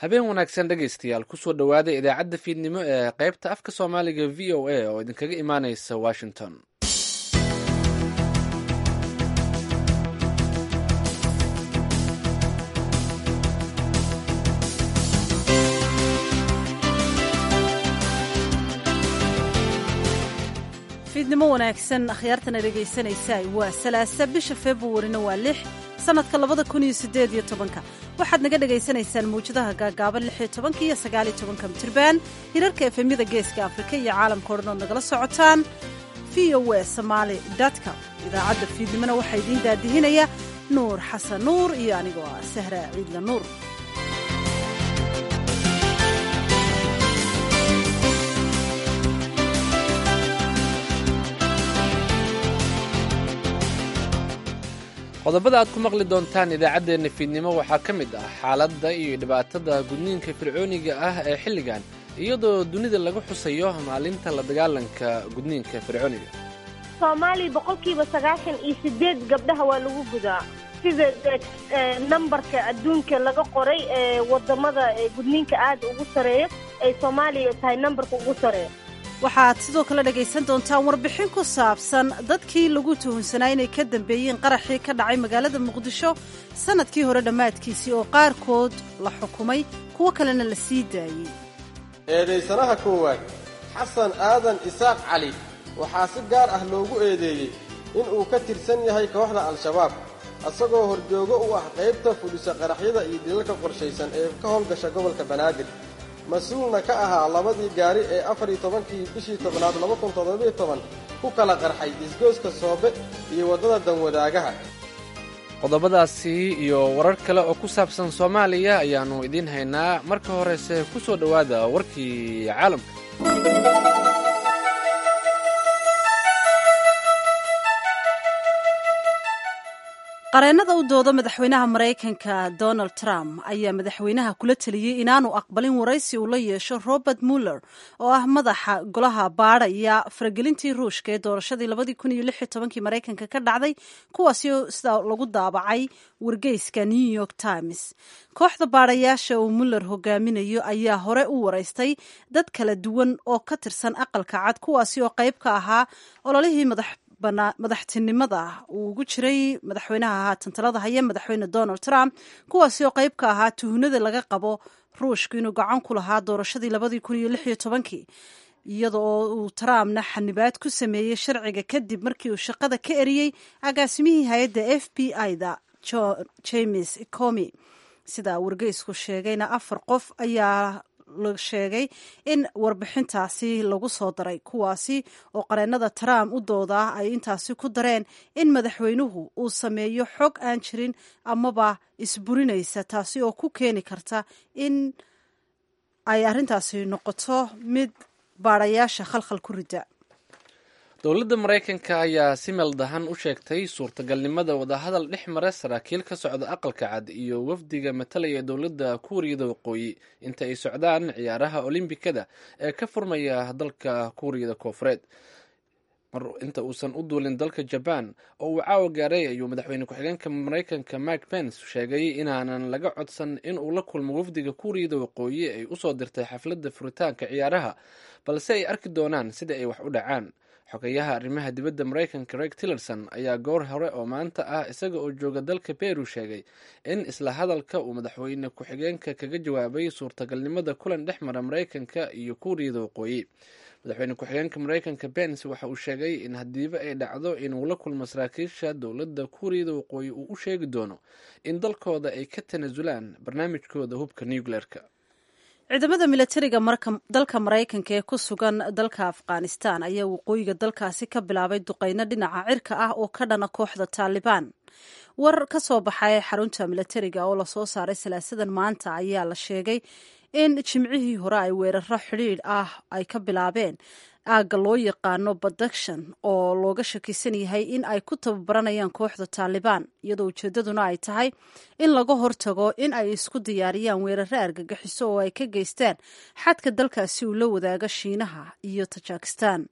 habeen wanaagsan dhegaystayaal kusoo dhowaada idaacadda fiidnimo ee qaybta afka soomaaliga v o a oo idinkaga imaaneysa washington fiidnimo wanaagsan akhyaartana dhegaysanaysaa waa salaasa bisha februarina waa lix sanadka labada kun iyo sideed iyo tobanka waxaad naga dhagaysanaysaan mawjadaha gaagaaban lix iyo tobanka iyo sagaal iyo tobanka mitirban hirarka efemyada geeska afrika iyo caalamka o dhan ood nagala socotaan v o w somaali com idaacadda fiidnimona waxaa idiin daadihinaya nuur xasan nuur iyo anigoo ah sahra ciidla nuur qodobada aad ku maqli doontaan idaacaddeenna fiidnimo waxaa ka mid ah xaaladda iyo dhibaatada gudniinka fircooniga ah ee xilligan iyadoo dunida lagu xusayo maalinta la dagaalanka gudniinka fircooniga soomaaliya boqolkiiba sagaashan iyo sideed gabdhaha waa lagu gudaa sida nambarka adduunka laga qoray ee wadamada gudniinka aada ugu sareeyo ay soomaaliya tahay nambarka ugu sareeyo waxaad sidoo kale dhegaysan doontaan warbixin ku saabsan dadkii lagu tuhunsanaa inay ka dambeeyeen qaraxii ka dhacay magaalada muqdisho sannadkii hore dhammaadkiisii oo qaarkood la xukumay kuwo kalena la sii daayey eedaysanaha koowaad xasan aadan isaaq cali waxaa si gaar ah loogu eedeeyey inuu ka tirsan yahay kooxda al-shabaab isagoo horjoogo u ah qaybta fudhisa qaraxyada iyo dilalka qorshaysan ee ka howlgasha gobolka banaadir mas-uulna ka ahaa labadii gaari ee afar iyo tobankii bishii tobnaad laba kun toddobiyo toban ku kala qarxay isgooska soobe iyo waddada danwadaagaha qodobadaasi iyo warar kale oo ku saabsan soomaaliya ayaannu idiin haynaa marka horese ku soo dhowaada warkii caalamka qareennada u dooda madaxweynaha maraykanka donald trump ayaa madaxweynaha kula teliyey inaanu aqbalin waraysi uu la yeesho robert muller oo ah madaxa golaha baadhaya faragelintii ruushka ee doorashadii labadii kun iyo lix iyo tobankii maraykanka ka dhacday kuwaasi sida lagu daabacay wargeyska new york times kooxda baadhayaasha uu muller hogaaminayo ayaa hore u waraystay dad kala duwan oo ka tirsan aqalka cad kuwaasi oo qayb ka ahaa ololihii madax madaxtinimada uu ugu jiray madaxweynaha haatan talada haya madaxweyne donald trump kuwaasi oo qayb ka ahaa tuhunada laga qabo ruushku inuu gacan ku lahaa doorashadii labadii kun iyo lix iyo tobankii iyada oo uu trumpna xanibaad ku sameeyey sharciga kadib markii uu shaqada ka eriyey agaasimihii hay-adda f b i-da james comi sida wargeysku sheegayna afar qof ayaa la sheegay in warbixintaasi lagu soo daray kuwaasi oo qareennada trump u doodaa ay intaasi ku dareen in madaxweynuhu uu sameeyo xog aan jirin amaba isburinaysa taasi oo ku keeni karta in ay arrintaasi noqoto mid baadhayaasha khalkhal ku rida dowladda maraykanka ayaa si meeldahan u sheegtay suurtagalnimada wadahadal dhex mara saraakiil ka socda aqalka cad iyo wafdiga matalaya dowladda kuuriyada waqooyi inta ay socdaan ciyaaraha olombikada ee ka furmaya dalka kuuriyada koofureed inta uusan u duulin dalka jaban oo uu caawa gaaray ayuu madaxweyne ku-xigeenka maraykanka mike pence sheegay inaanan laga codsan in uu la kulmo wafdiga kuuriyada waqooyi ay usoo dirtay xafladda furitaanka ciyaaraha balse ay arki doonaan sida ay wax u dhacaan xogayaha arrimaha dibadda maraykanka reg tillerson ayaa goor hore oo maanta ah isaga oo jooga dalka beru sheegay in isla hadalka uu madaxweyne ku-xigeenka kaga jawaabay suurtagalnimada kulan dhex mara maraykanka iyo kuuriyada waqooyi madaxweyne ku-xigeenka maraykanka bens waxa uu sheegay in haddiiba ay dhacdo inuu la kulmo saraakiisha dowladda kuuriyada waqooyi uu u sheegi doono in dalkooda ay ka tanaasulaan barnaamijkooda hubka nucleerka ciidamada milatariga dalka maraykanka ee ku sugan dalka afghanistan ayaa waqooyiga dalkaasi ka bilaabay duqeyno dhinaca cirka ah oo ka dhana kooxda taalibaan war ka soo baxay xarunta milatariga oo lasoo saaray salaasadan maanta ayaa la sheegay in jimcihii hore ay weeraro xidhiidh ah ay ka bilaabeen aagga loo yaqaano badakshan oo looga shakisan yahay in ay ku tababaranayaan kooxda taalibaan iyadoo ujeeddaduna ay tahay in laga hortago in ay isku diyaariyaan weeraro argagixiso oo ay ka geystaan xadka dalkaasi uu la wadaaga shiinaha iyo tajikistan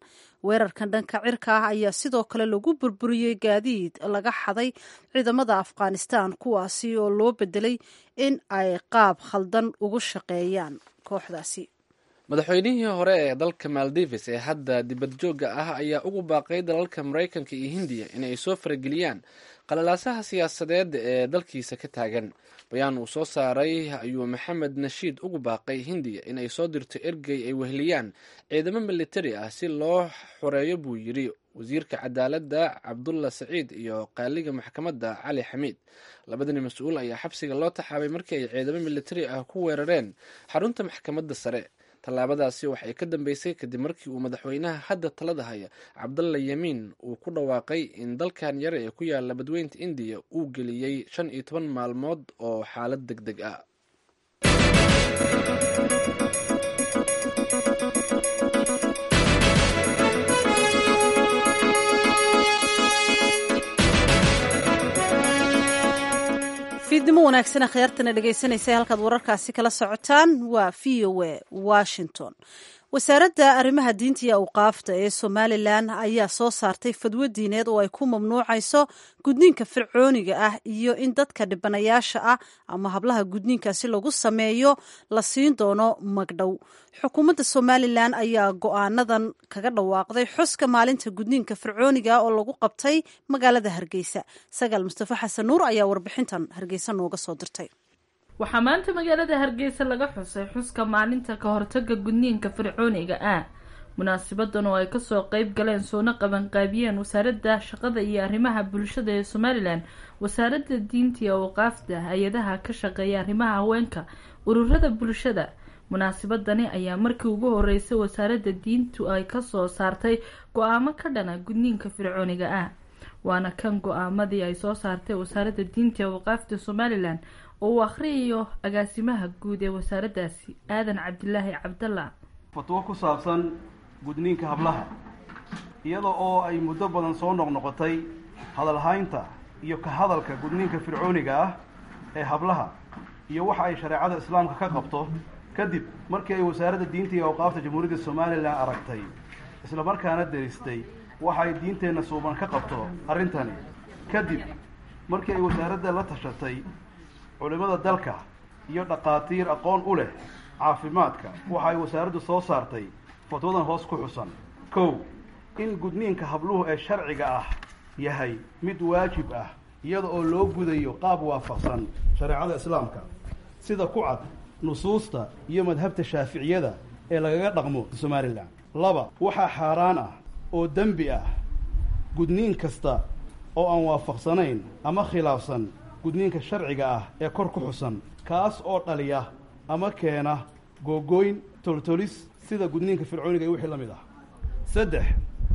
weerarkan dhanka cirka ah ayaa sidoo kale lagu burburiyey gaadiid laga xaday ciidamada afghanistan kuwaasi oo loo bedelay in ay qaab khaldan ugu shaqeeyaan kooxdaasi madaxweynihii hore ee dalka maldives ee hadda dibadjoogga ah ayaa ugu baaqay dalalka maraykanka iyo hindiya inay soo farageliyaan qalalaasaha siyaasadeed ee dalkiisa ka taagan bayaan uu soo saaray ayuu maxamed nashiid ugu baaqay hindiya inay soo dirto ergey ay weheliyaan ciidamo militari ah si loo xoreeyo buu yidhi wasiirka cadaaladda cabdulla saciid iyo qaaliga maxkamadda cali xamiid labadani mas-uul ayaa xabsiga loo taxaabay markii ay ciidamo militari ah ku weerareen xarunta maxkamadda sare tallaabadaasi waxay ka dambeysay kadib markii uu madaxweynaha hadda talada haya cabdalla yamiin uu ku dhawaaqay in dalkan yare ee ku yaala badweynta indiya uu geliyey shan iyo toban maalmood oo xaalad deg deg ah fiidnimo wanaagsana khiyaartana dhegaysanaysa halkaad wararkaasi kala socotaan waa v o a washington wasaaradda arrimaha diinta iyo awqaafta ee somalilan ayaa soo saartay fadwo diineed oo ay ku mamnuucayso gudniinka fircooniga ah iyo in dadka dhibanayaasha ah ama hablaha gudniinkaasi lagu sameeyo la siin doono magdhow xukuumadda somalilan ayaa go-aanadan kaga dhawaaqday xuska maalinta gudniinka fircooniga oo lagu qabtay magaalada hargeysa sagaal mustafa xasan nuur ayaa warbixintan hargeysa nooga soo dirtay waxaa maanta magaalada hargeysa laga xusay xuska maalinta ka hortaga gudniinka fircooniga ah munaasabadan oo ay kasoo qeyb galeen soona qabanqaabiyeen wasaaradda shaqada iyo arrimaha bulshada ee somalilan wasaaradda diinta iyo awqaafta hay-adaha ka shaqeeya arrimaha haweenka ururada bulshada munaasabadani ayaa markii ugu horeysay wasaaradda diintu ay kasoo saartay go-aamo ka dhana gudniinka fircooniga ah waana kan go-aamadii ay soo saartay wasaaradda diinta iyo awqaafta somalilan oo uu akhriyayo agaasimaha guud ee wasaaraddaasi aadan cabdilaahi cabdalla fatwo ku saabsan gudniinka hablaha iyada oo ay muddo badan soo noqnoqotay hadalhaynta iyo ka hadalka gudniinka fircooniga ah ee hablaha iyo waxa ay shareecada islaamka ka qabto kadib markii ay wasaaradda diinta iyo awqaafta jamhuuriyadda somalilan aragtay islamarkaana deristay waxa ay diinteenna suuban ka qabto arrintani kadib markii ay wasaaradda la tashatay culimmada dalka iyo dhaqaatiir aqoon u leh caafimaadka waxa ay wasaaraddu soo saartay fatwadan hoos ku xusan kow in gudniinka habluhu ee sharciga ah yahay mid waajib ah iyada oo loo gudayo qaab waafaqsan shareecada islaamka sida ku cad nusuusta iyo madhabta shaaficiyada ee lagaga dhaqmo somalilan laba waxaa xaaraan ah oo dembi ah gudniin kasta oo aan waafaqsanayn ama khilaafsan gudniinka sharciga ah ee kor ku xusan kaas oo dhaliya ama keena googooyn toltolis sida gudniinka fircooniga iyo wixii la mid ah saddex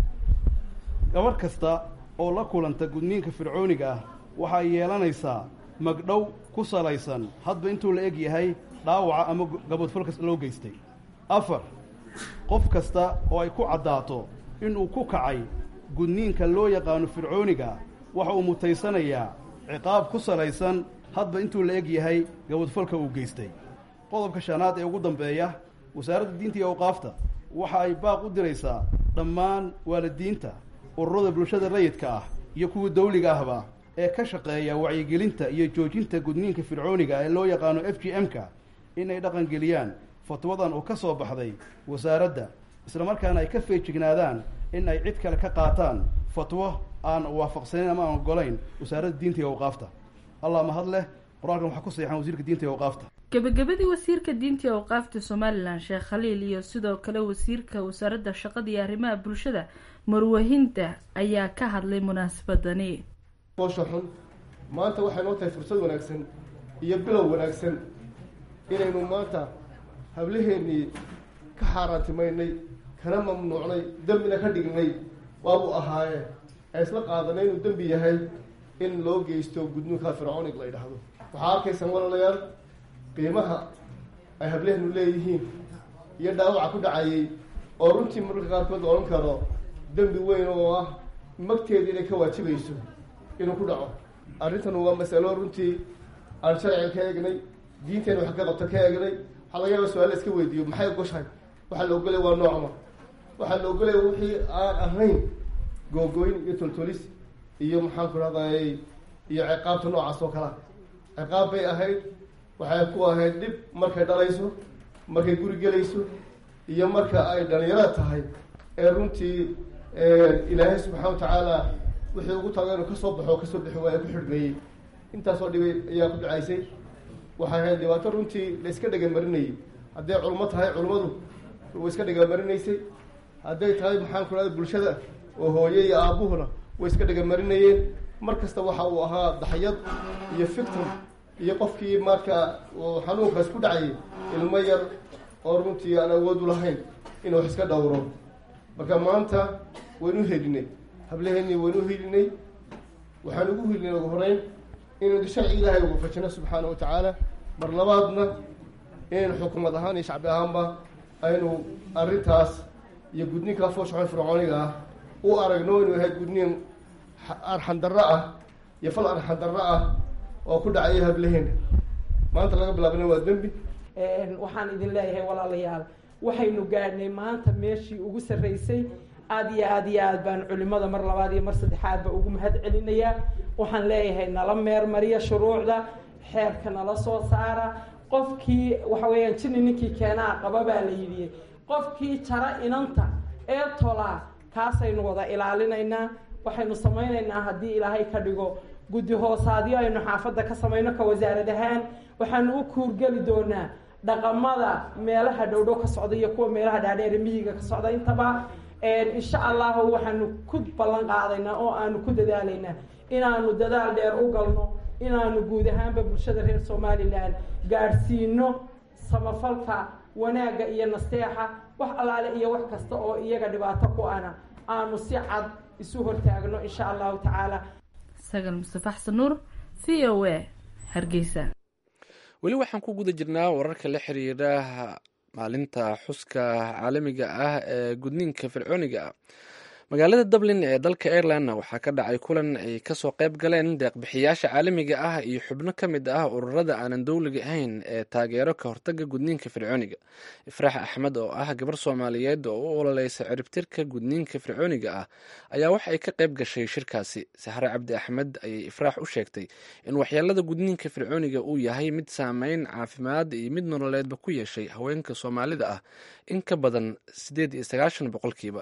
gabadh kasta oo la kulanta gudniinka fircooniga ah waxay yeelanaysaa magdhow ku salaysan hadba intuu la eg yahay dhaawaca ama gabadfalkas loo geystay afar qof kasta oo ay ku caddaato inuu ku kacay gudniinka loo yaqaano fircooniga waxa uu mutaysanayaa ciqaab ku salaysan hadba intuu la eg yahay gabadfalka uu geystay qodobka shanaad ee ugu dambeeya wasaaradda diinta iyo awqaafta waxa ay baaq u diraysaa dhammaan waalidiinta ururada bulshada rayidka ah iyo kuwa dawliga ahba ee ka shaqeeya wacyigelinta iyo joojinta gudniinka fircooniga ee loo yaqaano f g m-ka inay dhaqangeliyaan fatwadan oo ka soo baxday wasaaradda islamarkaana ay ka feejignaadaan in ay cid kale ka qaataan fatwo aan waafaqsanayn ama aan ogolayn wasaaradda diinta iyo awqaafta allah mahad leh qur-aankan waxaa ku saxan wasiirka diinta iyo awqaafta gebagabadii wasiirka diinta iyo awqaafta somalilan sheekh khaliil iyo sidoo kale wasiirka wasaaradda shaqada iyo arrimaha bulshada marwahinta ayaa ka hadlay munaasabadani boosha xun maanta waxay noo tahay fursad wanaagsan iyo bilow wanaagsan inaynu maanta hablaheennii ka xaaraantimaynay kana mamnuucnay dembina ka dhignay waabuu ahaayee ee isla qaadanay inuu dembi yahay in loo geysto gudniinka fircoonig la yidhaahdo waxaa arkaysaan walaalayaal qiimaha ay hableheenu leeyihiin iyo dhaawaca ku dhacayay oo runtii mararka qaarkood la odhan karo dembi weyn oo ah magteeda inay ka waajibayso inuu ku dhaco arrintan waa masalo runtii aan sharciga ka eegnay diinteena wax ka qabta ka eegnay waxaa laga yaaba su-aal la iska weydiiyo maxay ogoshahay waxaa la ogolay waa noocma waxaa la ogolaya wixii aan ahayn googooyn iyo toltolis iyo maxaan ku rahday iyo ciqaabta noocaas oo kalea ciqaab bay ahayd waxay ku ahayd dhib markay dhalayso markay guri gelayso iyo marka ay dhalinyarada tahay ee runtii ilaahay subxaana watacaala wixii ugu taga inuu kasoo baxo kasoo bixi waaya ku xidhmeeyey intaasoo dhibay ayaa ku dhacaysay waxay ahayd dhibaato runtii la iska dhegamarinayay hadday culmo tahay culmadu way iska dhegamarinaysay hadday tahay maxaan ku rahda bulshada oo hooye iyo aabuhuna way iska dhegamarinayeen mar kasta waxa uu ahaa daxyad iyo fictim iyo qofkii marka uu xanuunkaas ku dhacayay ilmo yar oo runtii aan awood u lahayn inuu wax iska dhowro marka maanta waynu helinay hablaheennii waynu helinay waxaan ugu helinay ugu horeyn inaynu sharci ilaahay ugu fajino subxaana wa tacaala mar labaadna inaynu xukuumad ahaan iyo shacbi ahaanba aynu arrintaas iyo gudniinkaa fooshaxon fircooniga ah u aragno inuu yahay gudniin arxandarro ah iyo fal arxandarro ah oo ku dhacaya hablaheena maanta laga bilaabana waa dembi waxaan idin leeyahay walaalayaal waxaynu gaadhnay maanta meeshii ugu sarraysay aada iyo aada iyo aad baan culimada mar labaad iyo mar saddexaadba ugu mahad celinayaa waxaan leeyahay nala meermariya shuruucda xeerka nala soo saara qofkii waxa weeyaan jini ninkii keenaa qaba baa la yidhi qofkii jara inanta ee tolaa kaasaynu wada ilaalinaynaa waxaynu samaynaynaa haddii ilaahay ka dhigo guddi hoosaadyo aynu xaafadda ka samayno ka wasaarad ahaan waxaanu u kuurgeli doonaa dhaqamada meelaha dhowdhow ka socda iyo kuwa meelaha dhaadheere miyiga ka socda intaba insha allahu waxaanu ku ballan qaadaynaa oo aanu ku dadaalaynaa inaanu dadaal dheer u galno inaanu guud ahaanba bulshada reer somalilan gaadhsiino samafalka wanaagga iyo nasteexa wax allaale iyo wax kasta oo iyaga dhibaato ku ana aanu si cad isu hortaagno insha allahu tacaala sagal mustafa xasan nuur v o a hargeysa weli waxaan ku guda jirnaa wararka la xiriira maalinta xuska caalamiga ah ee gudniinka fircooniga ah magaalada dublin ee dalka irelandna waxaa ka dhacay kulan ay kasoo qayb galeen deeqbixiyaasha caalamiga ah iyo xubno ka mid ah ururada aanan dowliga ahayn ee taageero ka hortaga gudniinka fircooniga ifraax axmed oo ah gabar soomaaliyeed oo u ololeysa ciribtirka gudniinka fircooniga ah ayaa wax ay ka qayb gashay shirkaasi saxre cabdi axmed ayay ifraax u sheegtay in waxyeelada gudniinka fircooniga uu yahay mid saameyn caafimaad iyo mid nololeedba ku yeeshay haweenka soomaalida ah in ka badan sideed iyo sagaashan boqolkiiba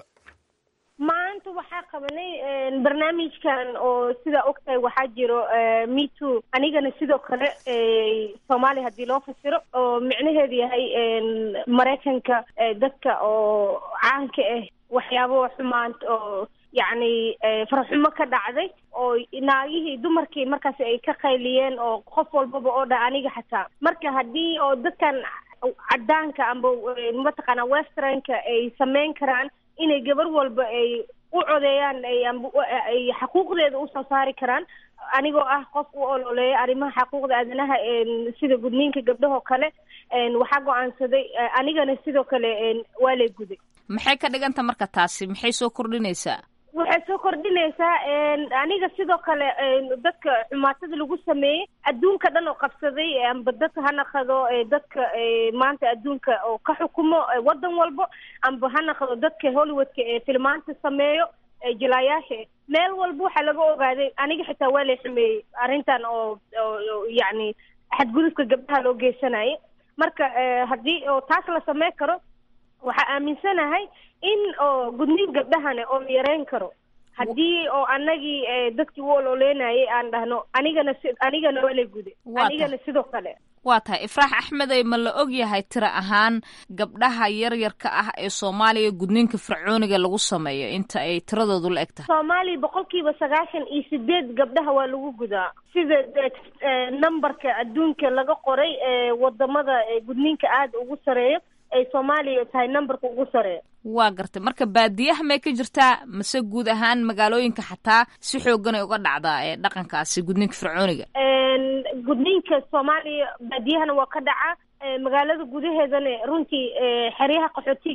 maanta waxaa qabanay barnaamijkan oo sidaa ogtahay waxaa jiro meto anigana sidoo kale soomaaliya haddii loo fasiro oo micnaheedu yahay maraykanka dadka oo caanka ah waxyaabo xumaant oo yacni farxumo ka dhacday oo naagihii dumarkii markaasi ay ka qayliyeen oo qof walbaba oo dha aniga xataa marka haddii oo dadkan cadaanka amba mataqaana westernka ay sameyn karaan inay gabar walba ay u codeeyaan ay xaquuqdeeda usoo saari karaan anigoo ah qof u ololeeya arrimaha xaquuqda aadanaha sida gudniinka gabdhahoo kale waxaa go-aansaday anigana sidoo kale waa lay guday maxay ka dhiganta marka taasi maxay soo kordhinaysaa waxay soo kordhinaysaa aniga sidoo kale dadka xumaatada lagu sameeyey adduunka dhan oo qabsaday amba dadka ha naqado dadka maanta adduunka oo ka xukumo waddan walbo amba ha naqdo dadka hollywoodka ee filmaanta sameeyo jilaayaasha meel walba waxaa laga ogaaday aniga xitaa waa lay xumeeyey arrintan oo yacni xadgudubka gabdhaha loo geysanayay marka haddii oo taas la sameyn karo waxaa aaminsanahay in oo gudniin gabdhahane oo la yareyn karo haddii oo anagii dadkii u ololeynayay aan dhahno anigana si anigana waa la guday anigana sidoo kale waa tahay ifraax axmedey ma la og yahay tiro ahaan gabdhaha yaryarka ah ee soomaaliya gudniinka fircooniga lagu sameeyo inta ay tiradoodu la eg tahay soomaaliya boqolkiiba sagaashan iyo sideed gabdhaha waa lagu gudaa sida numberka adduunka laga qoray wadamada gudniinka aada ugu sareeyo ay soomaaliya tahay numberka ugu sareeya waa gartay marka baadiyaha may ka jirtaa mase guud ahaan magaalooyinka xataa si xooganay uga dhacdaa ee dhaqankaasi gudniinka fircooniga gudniinka soomaaliya baadiyahana waa ka dhacaa magaalada gudaheedana runtii xeryaha qaxootiga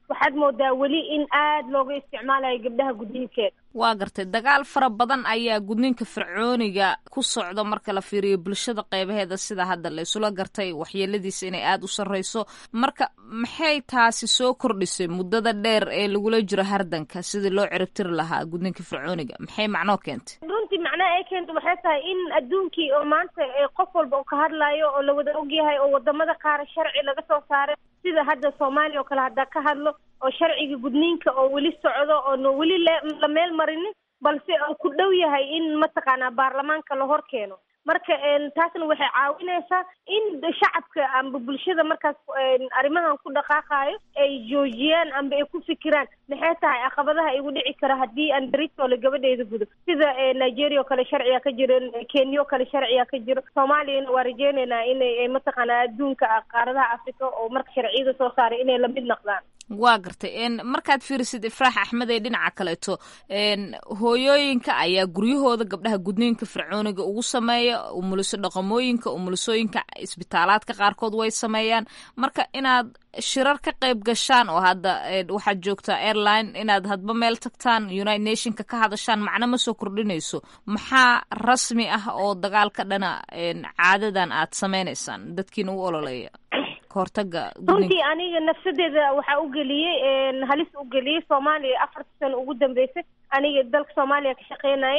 waxaad moodaa weli in aad looga isticmaalayo gabdhaha gudniinkeeda waa gartay dagaal fara badan ayaa gudniinka fircooniga ku socda marka la fiiriyo bulshada qeybaheeda sida hadda la isula gartay waxyeeladiisa inay aada u sarreyso marka maxay taasi soo kordhisay muddada dheer ee lagula jiro hardanka sidii loo ciribtiri lahaa gudniinka fircooniga maxay macnoo keentay runtii macnaha ay keenta waxay tahay in adduunkii oo maanta qof walba uu ka hadlayo oo lawada ogyahay oo wadamada qaar sharci laga soo saaray sida hadda soomaaliya oo kale haddaa ka hadlo oo sharciga gudniinka oo weli socdo oona weli la meel marinin balse uu ku dhow yahay in mataqaanaa baarlamaanka la hor keeno marka taasna waxay caawinaysaa in shacabka amba bulshada markaas arrimahan ku dhaqaaqayo ay joojiyaan amba ay ku fikiraan maxay tahay caqabadaha igu dhici kara haddii aan beritoole gabadheeda gudo sida nigeria oo kale sharciga ka jiro kenya oo kale sharciga ka jiro soomaaliyana waa rajeynaynaa inay mataqaanaa adduunka qaaradaha africa oo marka sharciyada soo saaray inay lamid noqdaan waa gartay markaad fiirisid ifraax axmed ee dhinaca kaleeto hooyooyinka ayaa guryahooda gabdhaha gudniinka fircooniga ugu sameeya umuliso dhaqamooyinka umulisooyinka isbitaalaadka qaarkood way sameeyaan marka inaad shirar ka qayb gashaan oo hadda waxaad joogtaa airline inaad hadba meel tagtaan united nationka ka hadashaan macno ma soo kordhinayso maxaa rasmi ah oo dagaalka dhana caadadan aad sameynaysaan dadkiina u ololeeya runtii aniga nafsadeeda waxaa u geliyey halis u geliyey soomaaliya afarta sano ugu dambeysay aniga dalka soomaaliya ka shaqeynayay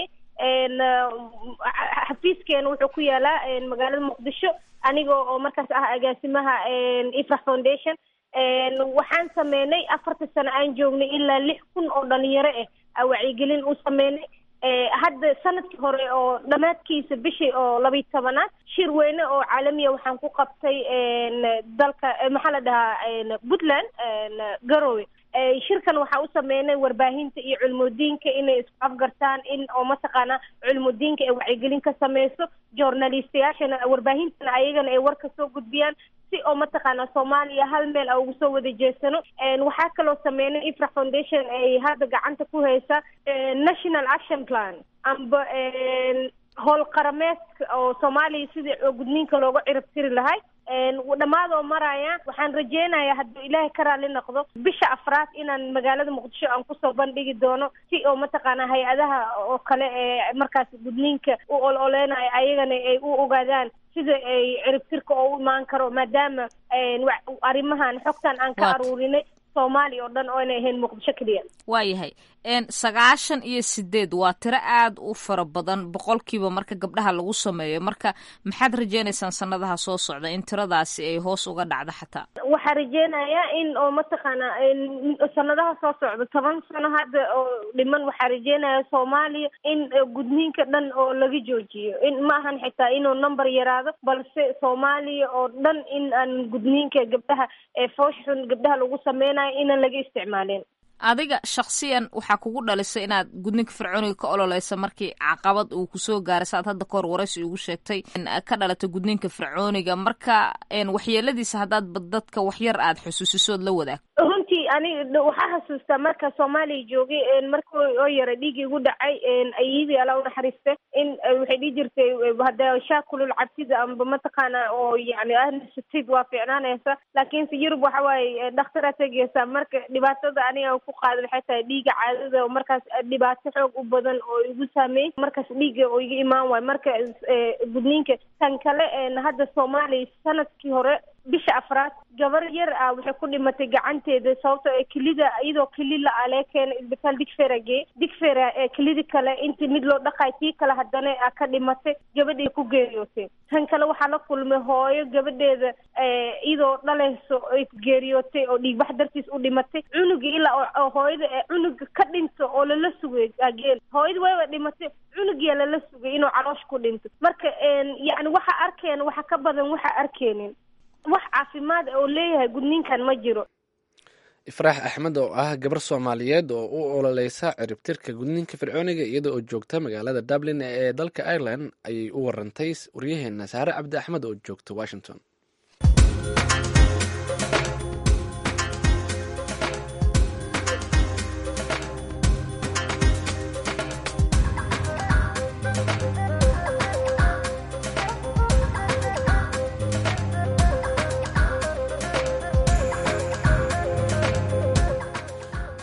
xafiiskeena wuxuu ku yaalaa magaalada muqdisho aniga oo markaas ah agaasimaha ifrax foundation waxaan sameynay afarta sano aan joognay ilaa lix kun oo dhalinyaro ah wacyigelin u sameynay hadda sanadkii hore oo dhammaadkiisa bishii oo labiyi tobanaad shir weyne oo caalamiya waxaan ku qabtay dalka maxaa la dhahaa puntland garowe shirkan waxaa u sameynay warbaahinta iyo culmudiinka inay isku afgartaan in oo mataqaana culmudiinka ay wacyigelin ka sameyso journalistayaashana warbaahintana ayagana ay war ka soo gudbiyaan si oo mataqaana soomaaliya hal meel a ugu soo wada jeesano waxaa kaloo sameynay ifrax foundation ay hadda gacanta ku haysa national action plan amba howl qarameedka oo soomaaliya sidii gudniinka looga cirib tiri lahay dhammaadoo maraya waxaan rajeynayaa hadduu ilaahay ka raali noqdo bisha afraad inaan magaalada muqdisho aan kusoo bandhigi doono si oo mataqaana hay-adaha oo kale ee markaas gudniinka u ol oleynayo ayagana ay u ogaadaan sida ay ciribtirka oo u imaan karo maadaama arrimahan xogtan aan ka aruurinay soomaaliya oo dhan oo inay ahayn muqdisho keliya waayahay sagaashan iyo sideed waa tiro aada u fara badan boqolkiiba marka gabdhaha lagu sameeyo marka maxaad rajeynaysaan sanadaha soo socda in tiradaasi ay hoos uga dhacdo xataa waxaa rajeynayaa in oo mataqaana sanadaha soo socda toban sano hadda oo dhiman waxaa rajeynaya soomaaliya in gudniinka dhan oo laga joojiyo in ma ahan xitaa inuu number yaraado balse soomaaliya oo dhan in aan gudniinka gabdhaha ee fooshxun gabdhaha lagu sameynayo inaan laga isticmaalin adiga shaksiyan waxaa kugu dhalisay inaad gudninka fircooniga ka ololeysa markii caqabad uu kusoo gaaray saad hadda kahor waraysi ugu sheegtay ka dhalatay gudninka fircooniga marka waxyeeladiisa haddaad dadka waxyar aad xusuusisood la wadaag runtii aniga waxaa xasuustaa marka soomaaliya joogay marka oo yara dhiigii igu dhacay ayadii alla unaxariiste in waxay dhihi jirtay hadda shaakulul cabsida amba mataqaana oo yani ahnisatid waa fiicnaanaysa laakiinse yurub waxa waaye dhakhtaraa tegeysa marka dhibaatada aniga ku qaada waxay tahay dhiiga caadada oo markaas dhibaato xoog u badan oo igu saameeyey markaas dhiiga oo iga imaan waayo marka gudniinka tan kale hadda soomaaliya sanadkii hore bisha afraad gabar yar ah waxay ku dhimatay gacanteeda sababtoo ee kelida iyadoo keli la alee keena isbitaal digfera gee digfera ee kelidi kale intii mid loo dhaqaay tii kale haddana a ka dhimatay gabadhii ku geeriyootay tan kale waxaa la kulmay hooyo gabadheeda iyadoo dhalayso ay geeriyootay oo dhiigbax dartiis u dhimatay cunugii ilaa oo hooyada ee cunuga ka dhinto oo lala sugay ageen hooyada wayba dhimatay cunugiyaa lala sugay inuu caloosh ku dhinto marka yani waxa arkeen waxa ka badan waxa arkeenin wax caafimaad oo leeyahay gudniinkan ma jiro ifraax axmed oo ah gabar soomaaliyeed oo u ololeysa ciribtirka gudniinka fircooniga iyada oo joogta magaalada dublin ee dalka ireland ayay u warantay waryaheena saare cabdi axmed oo joogta washington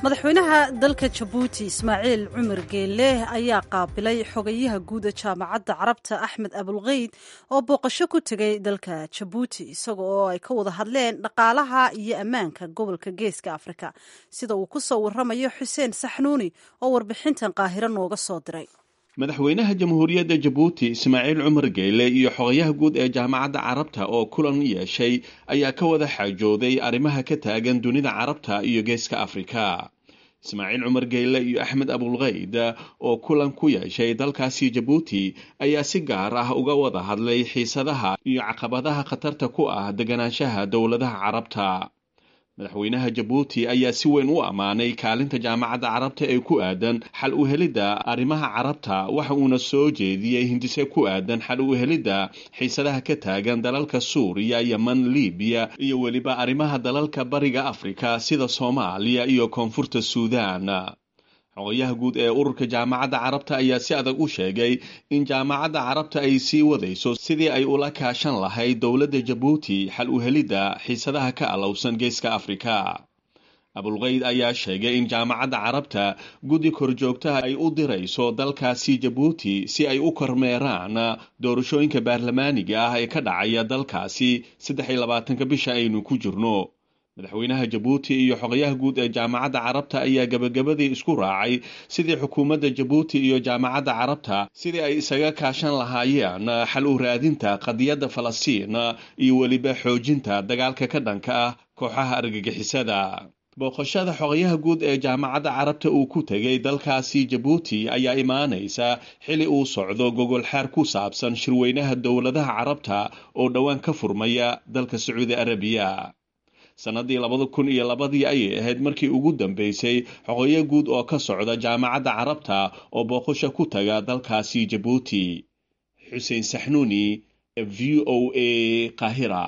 madaxweynaha dalka jabuuti ismaaciil cumar geelle ayaa qaabilay xogayaha guud ee jaamacadda carabta axmed abulkeyd oo booqasho ku tegay dalka jabuuti isaga oo ay ka wada hadleen dhaqaalaha iyo ammaanka gobolka geeska afrika sida uu ku soo waramayo xuseen saxnuuni oo warbixintan qaahiro nooga soo diray madaxweynaha jamhuuriyadda jabuuti ismaaciil cumar geyle iyo xogayaha guud ee jaamacadda carabta oo kulan yeeshay ayaa ka wada xaajooday arrimaha ka taagan dunida carabta iyo geeska afrika ismaaciil cumar geyle iyo axmed abulkeyd oo kulan ku yeeshay dalkaasi jabuuti ayaa si gaar ah uga wada hadlay xiisadaha iyo caqabadaha khatarta ku ah deganaanshaha dowladaha carabta madaxweynaha jabuuti ayaa si weyn u ammaanay kaalinta jaamacadda carabta ee ku aadan xal u helidda arrimaha carabta waxa uuna soo jeediyey hindise ku aadan xal u helidda xiisadaha ka taagan dalalka suuriya yeman libiya iyo weliba arrimaha dalalka bariga afrika sida soomaaliya iyo koonfurta suudaan xogayaha guud ee ururka jaamacadda carabta ayaa si adag u sheegay in jaamacadda carabta ay sii wadayso sidii ay ula kaashan lahayd dowladda jabuuti xal u helidda xiisadaha ka alowsan geeska afrika abulkeyd ayaa sheegay in jaamacadda carabta guddi korjoogtaha ay u dirayso dalkaasi jabuuti si ay u kormeeraan doorashooyinka baarlamaaniga ah ee ka dhacaya dalkaasi saddex iyo labaatanka bisha aynu ku jirno madaxweynaha jabuuti iyo xogayaha guud ee jaamacadda carabta ayaa gebagabadii isku raacay sidii xukuumadda jabuuti iyo jaamacadda carabta sidii ay isaga kaashan lahaayeen xal u raadinta qadiyadda falastiin iyo weliba xoojinta dagaalka ka dhanka ah kooxaha argagixisada booqashada xogayaha guud ee jaamacadda carabta uu ku tegay dalkaasi jabuuti ayaa imaanaysa xili uu socdo gogolxaar ku saabsan shirweynaha dowladaha carabta oo dhowaan ka furmaya dalka sacuudi arabiya sannadii labada kun iyo labadii ayay ahayd markii ugu dambeysay xoqoyo guud oo ka socda jaamacadda carabta oo booqasho ku taga dalkaasi jabuuti xuseen saxnuuni v o a qaahira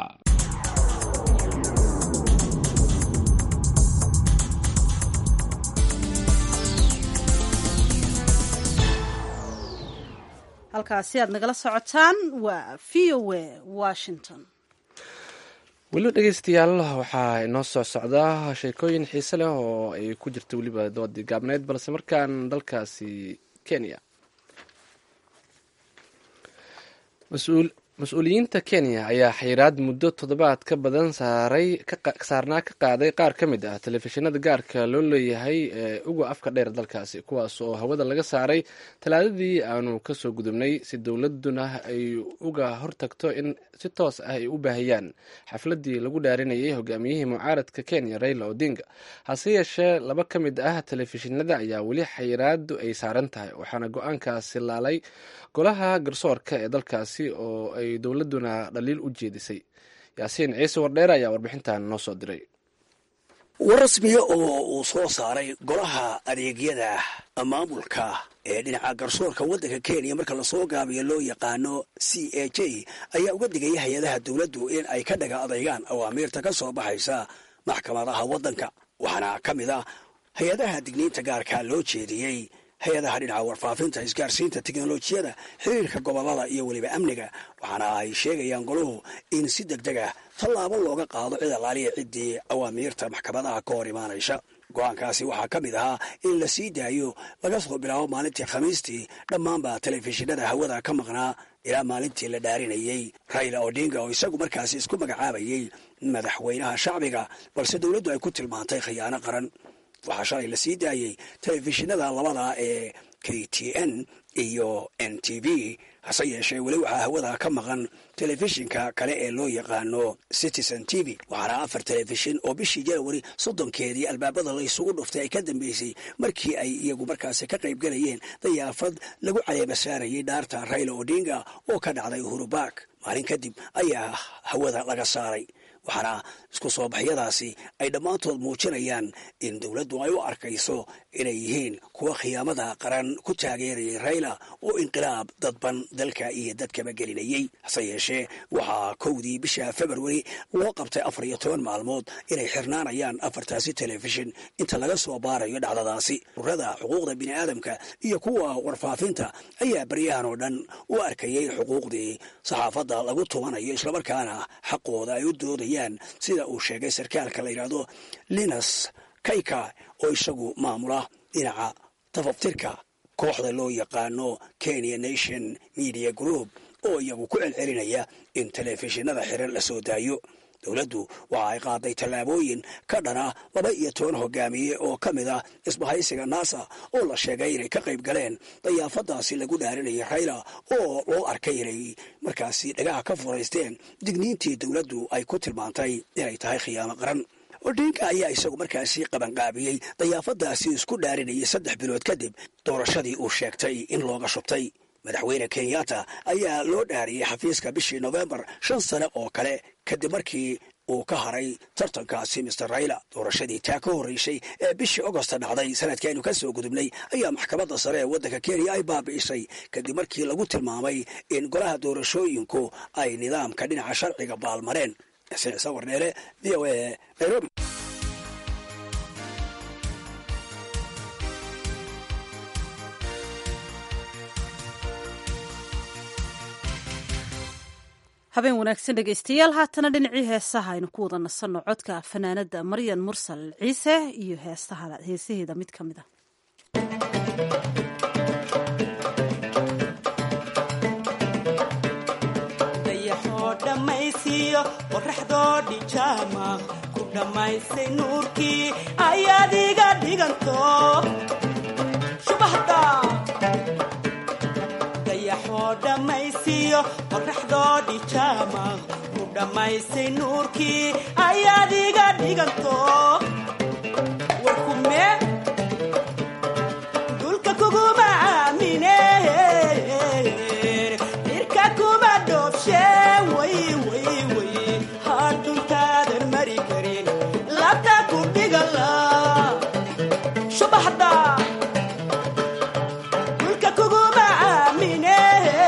halkaasi aad nagala socotaan waa v o a washington weliba dhegeystayaal waxaa inoo soo socdaa sheekooyin xiise leh oo ay ku jirta weliba doodii gaabneyd balse markaan dalkaasi kenya mas-uuliyiinta kenya ayaa xayiraad muddo toddobaad ka badan saaray saarnaa ka qaaday qaar ka mid ah telefishinada gaarka loo leeyahay ee uga afka dheer dalkaasi kuwaas oo hawada laga saaray talaadadii aanu kasoo gudubnay si dowladuna ay uga hortagto in si toos ah ay u baahiyaan xafladii lagu dhaarinayay hogaamiyihii mucaaradka kenya raila odinga hase yeeshee laba ka mid ah telefishinada ayaa weli xayiraadu ay saaran tahay waxaana go-aankaasi laalay golaha garsoorka ee dalkaasi oo ay dowladuna dhaliil u jeedisay yaasiin ciise wardheer ayaa warbixintan noo soo diray war rasmiya oo uu soo saaray golaha adeegyada maamulka ee dhinaca garsoorka waddanka kenya marka lasoo gaabiyo loo yaqaano c a j ayaa uga digaya hay-adaha dowladdu in ay ka dhaga adaygaan awaamiirta ka soo baxaysa maxkamadaha waddanka waxaana ka mid ah hay-adaha digniinta gaarka loo jeediyey hay-adaha dhinaca warfaafinta isgaarsiinta teknolojiyada xiriirka gobolada iyo weliba amniga waxaana ay sheegayaan goluhu in si deg deg ah tallaabo looga qaado cid alaaliya ciddii awaamiirta maxkamadaha ka hor imaanaysa go-aankaasi waxaa ka mid ahaa in la sii daayo laga soo bilaabo maalintii khamiistii dhammaanba telefishinada hawada ka maqnaa ilaa maalintii la dhaarinayey raila odinga oo isagu markaasi isku magacaabayey madaxweynaha shacbiga balse dowladdu ay ku tilmaantay khiyaano qaran waxaa shalay la sii daayey telefishinada labada ee k t n iyo n t v hase yeeshee weli waxaa hawada ka maqan telefishinka kale ee loo yaqaano citizen t v waxaana afar telefishin oo bishii janawari soddonkeedii albaabada la isugu dhuftay ay ka dambeysay markii ay iyagu markaasi ka qayb galayeen dayaafad lagu caleeba saarayay dhaarta raila odinga oo ka dhacday uhuru bark maalin kadib ayaa hawada laga saaray waxaana isku soo baxyadaasi ay dhammaantood muujinayaan in dowladdu ay u arkayso inay yihiin kuwa khiyaamada qaran ku taageerayay rayla oo inqilaab dadban dalka iyo dadkaba gelinayey hase yeeshee waxaa kowdii bisha februari loo qabtay afar iyo toban maalmood inay xirnaanayaan afartaasi telefishin inta laga soo baarayo dhacdadaasi urada xuquuqda bini'aadamka iyo kuwa warfaafinta ayaa baryahan oo dhan u arkayay xuquuqdii saxaafadda lagu tubanayo islamarkaana xaqooda ay u doodayaan sida uu sheegay sarkaalka la yidhaahdo linas kayka oo isagu maamula dhinaca tafaftirka kooxda loo yaqaano kenya nation media group oo iyagu ku celcelinaya in telefishinada xiran la soo daayo dowladdu waxa ay qaaday tallaabooyin ka dhana laba iyo toban hogaamiye oo ka mid ah isbahaysiga naasa oo la sheegay inay ka qayb galeen dayaafadaasi lagu dhaarinayay rayla oo loo arkay inay markaasi dhagaha ka furaysteen digniintii dowladdu ay ku tilmaantay inay tahay khiyaamo qaran odinka ayaa isagu markaasi qabanqaabiyey dayaafadaasi isku dhaarinayay saddex bilood kadib doorashadii uu sheegtay in looga shubtay madaxweyne kenyatta ayaa loo dhaariyey xafiiska bishii nofembar shan sane oo kale kadib markii uu ka haray tartankaasi mister rayla doorashadii taa ka horreysay ee bishii agosta dhacday sanadkii aynu ka soo gudubnay ayaa maxkamadda sare ee waddanka kenya ay baabi'isay kadib markii lagu tilmaamay in golaha doorashooyinku ay nidaamka dhinaca sharciga baalmareen sicisa warneele v o a nairobi habeen wanaagsan dhegaystayaal haatana dhinacii heesaha aynu ku wada nasanno codka fanaanada maryan mursal ciise iyo heesaheeda mid ka mid a dayaxoo dhammaysiiyo qoraxdoo dhijaama ku dhammaysay nuurkii ayaad iga dhiganto shubahda dayaxoo dhammaysiiyo qoraxdoo dhijaama ku dhammaysay nuurkii ayaad iga dhiganto warkume dulka kuguma aamine irka kuma dhoobshe way way way hadhuntaadan mari karin labta ku dhigala shubaxda dulka kuguma aamine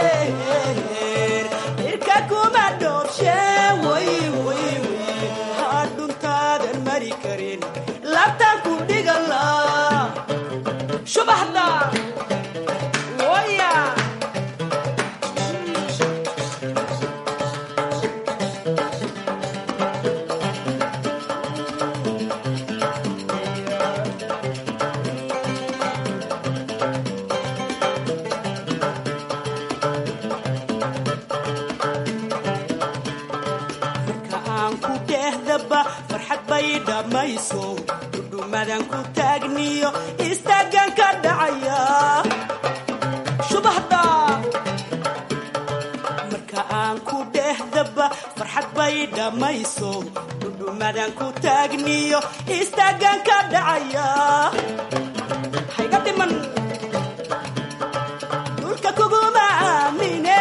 irka kuma dhoobshe way way way hadhuntaadan mari karin labta ku dhigala shubaxda woya marka aan ku dhehdaba farxad bay dhammayso dhudhumadan ku taagniyo istaagan ka dhacaya shubahda marka aan ku dhehdaba farxad bay dhammayso dhudhumadan ku taagniyo istaagan ka dhacaya hayga dhiman dhulka kuguma aamine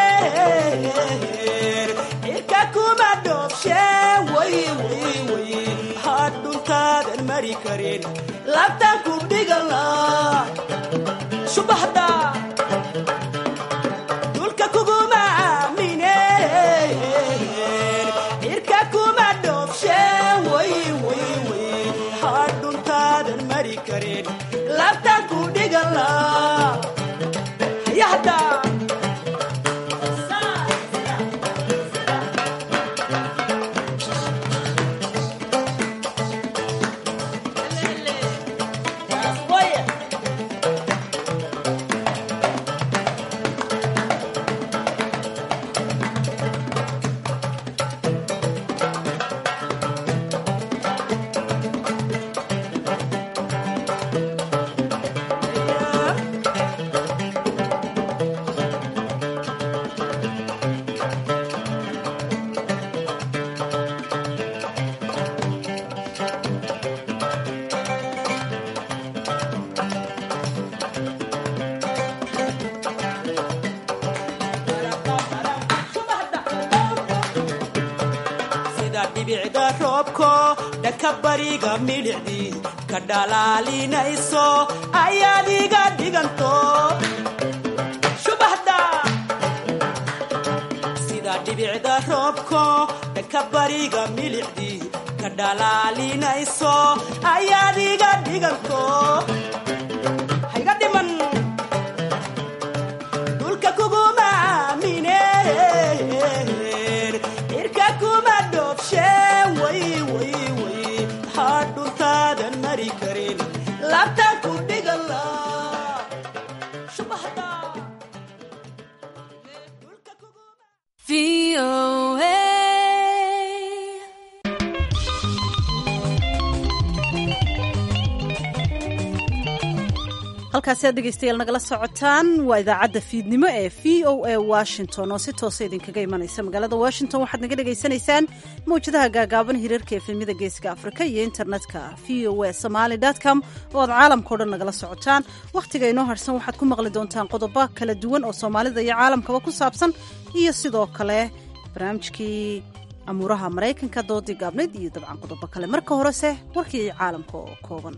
cirka kuma dhoobshe way way way hadhuntaadan mari karin labtaan ku dhigala shubahda dhulka kuguma aamine cirka kuma dhoobshe way way way hadhuntaadan mari karin labtaan ku dhigala hayahda sida dhibicda roobko dhanka bariga midhicdii ka dhalaalinayso ayaad iga dhiganto shubahda sida dhibicda roobko dhanka bariga midhicdii ka dhalaalinayso ayaad iga dhiganto hayga dhiman dhulka kuguma aamine irka kuma dhoobshe way way way hadhuntaadan mari karin halkaasi aad dhegaystayaal nagala socotaan waa idaacadda fiidnimo ee v o a washington oo si toosa idinkaga imanaysa magaalada washington waxaad naga dhagaysanaysaan mawjadaha gaagaaban hirarka efemyada geeska afrika iyo internetka v o a somaly com oo aad caalamkao dhan nagala socotaan wakhtiga inoo harsan waxaad ku maqli doontaan qodobo kala duwan oo soomaalida iyo caalamkaba ku saabsan iyo sidoo kale barnaamijkii amuuraha maraykanka doodii gaabnayd iyo dabcan qodobo kale marka horese warkii caalamka oo kooban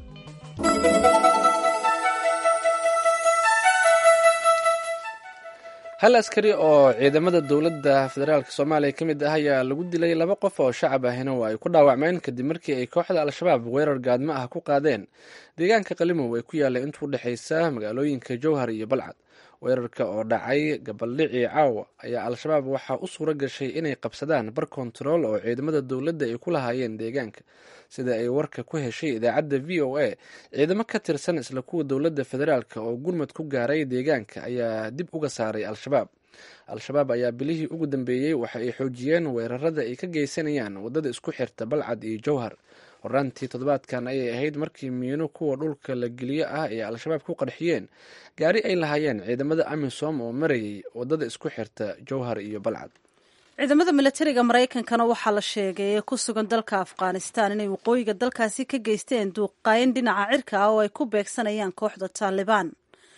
hal askari oo ciidamada dowladda federaalk soomaaliya ka mid ah ayaa lagu dilay laba qof oo shacab ahina oo ay ku dhaawacmeen kadib markii ay kooxda al-shabaab weerar gaadmo ah ku qaadeen deegaanka qalimow ee ku yaallay intuu udhexaysa magaalooyinka jowhar iyo balcad weerarka oo dhacay gabaldhicii caawa ayaa al-shabaab waxaa u suura gashay inay qabsadaan bar kontarool oo ciidamada dowladda ay ku lahaayeen deegaanka sida ay warka ku heshay idaacadda v o a ciidamo ka tirsan isla kuwa dowladda federaalk oo gurmad ku gaaray deegaanka ayaa dib uga saaray al-shabaab al-shabaab ayaa bilihii ugu dambeeyey waxa ay xoojiyeen weerarada ay ka geysanayaan waddada isku xirta balcad iyo jowhar horaantii toddobaadkan ayay ahayd markii miino kuwa dhulka la geliyo ah ee al-shabaab ku qarxiyeen gaari ay lahaayeen ciidamada amisom oo marayay waddada isku xirta jowhar iyo balcad ciidamada milatariga maraykankana waxaa la sheegay ee ku sugan dalka afghanistan inay waqooyiga dalkaasi ka geysteen duuqayn dhinaca cirka ah oo ay ku beegsanayaan kooxda taalibaan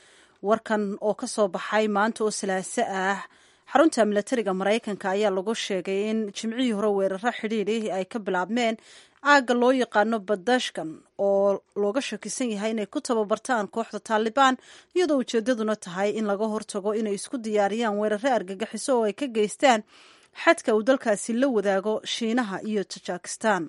warkan oo ka soo baxay maanta oo salaaso ah xarunta milatariga maraykanka ayaa lagu sheegay in jimcihii hore weeraro xidhiidhi ay ka bilaabmeen aagga loo yaqaano badashkan oo looga shakisan yahay inay ku tababartaan kooxda taalibaan iyadoo ujeedaduna tahay in laga hortago inay isku diyaariyaan weeraro argagixiso oo ay ka geystaan xadka uu dalkaasi la wadaago shiinaha iyo tajikistan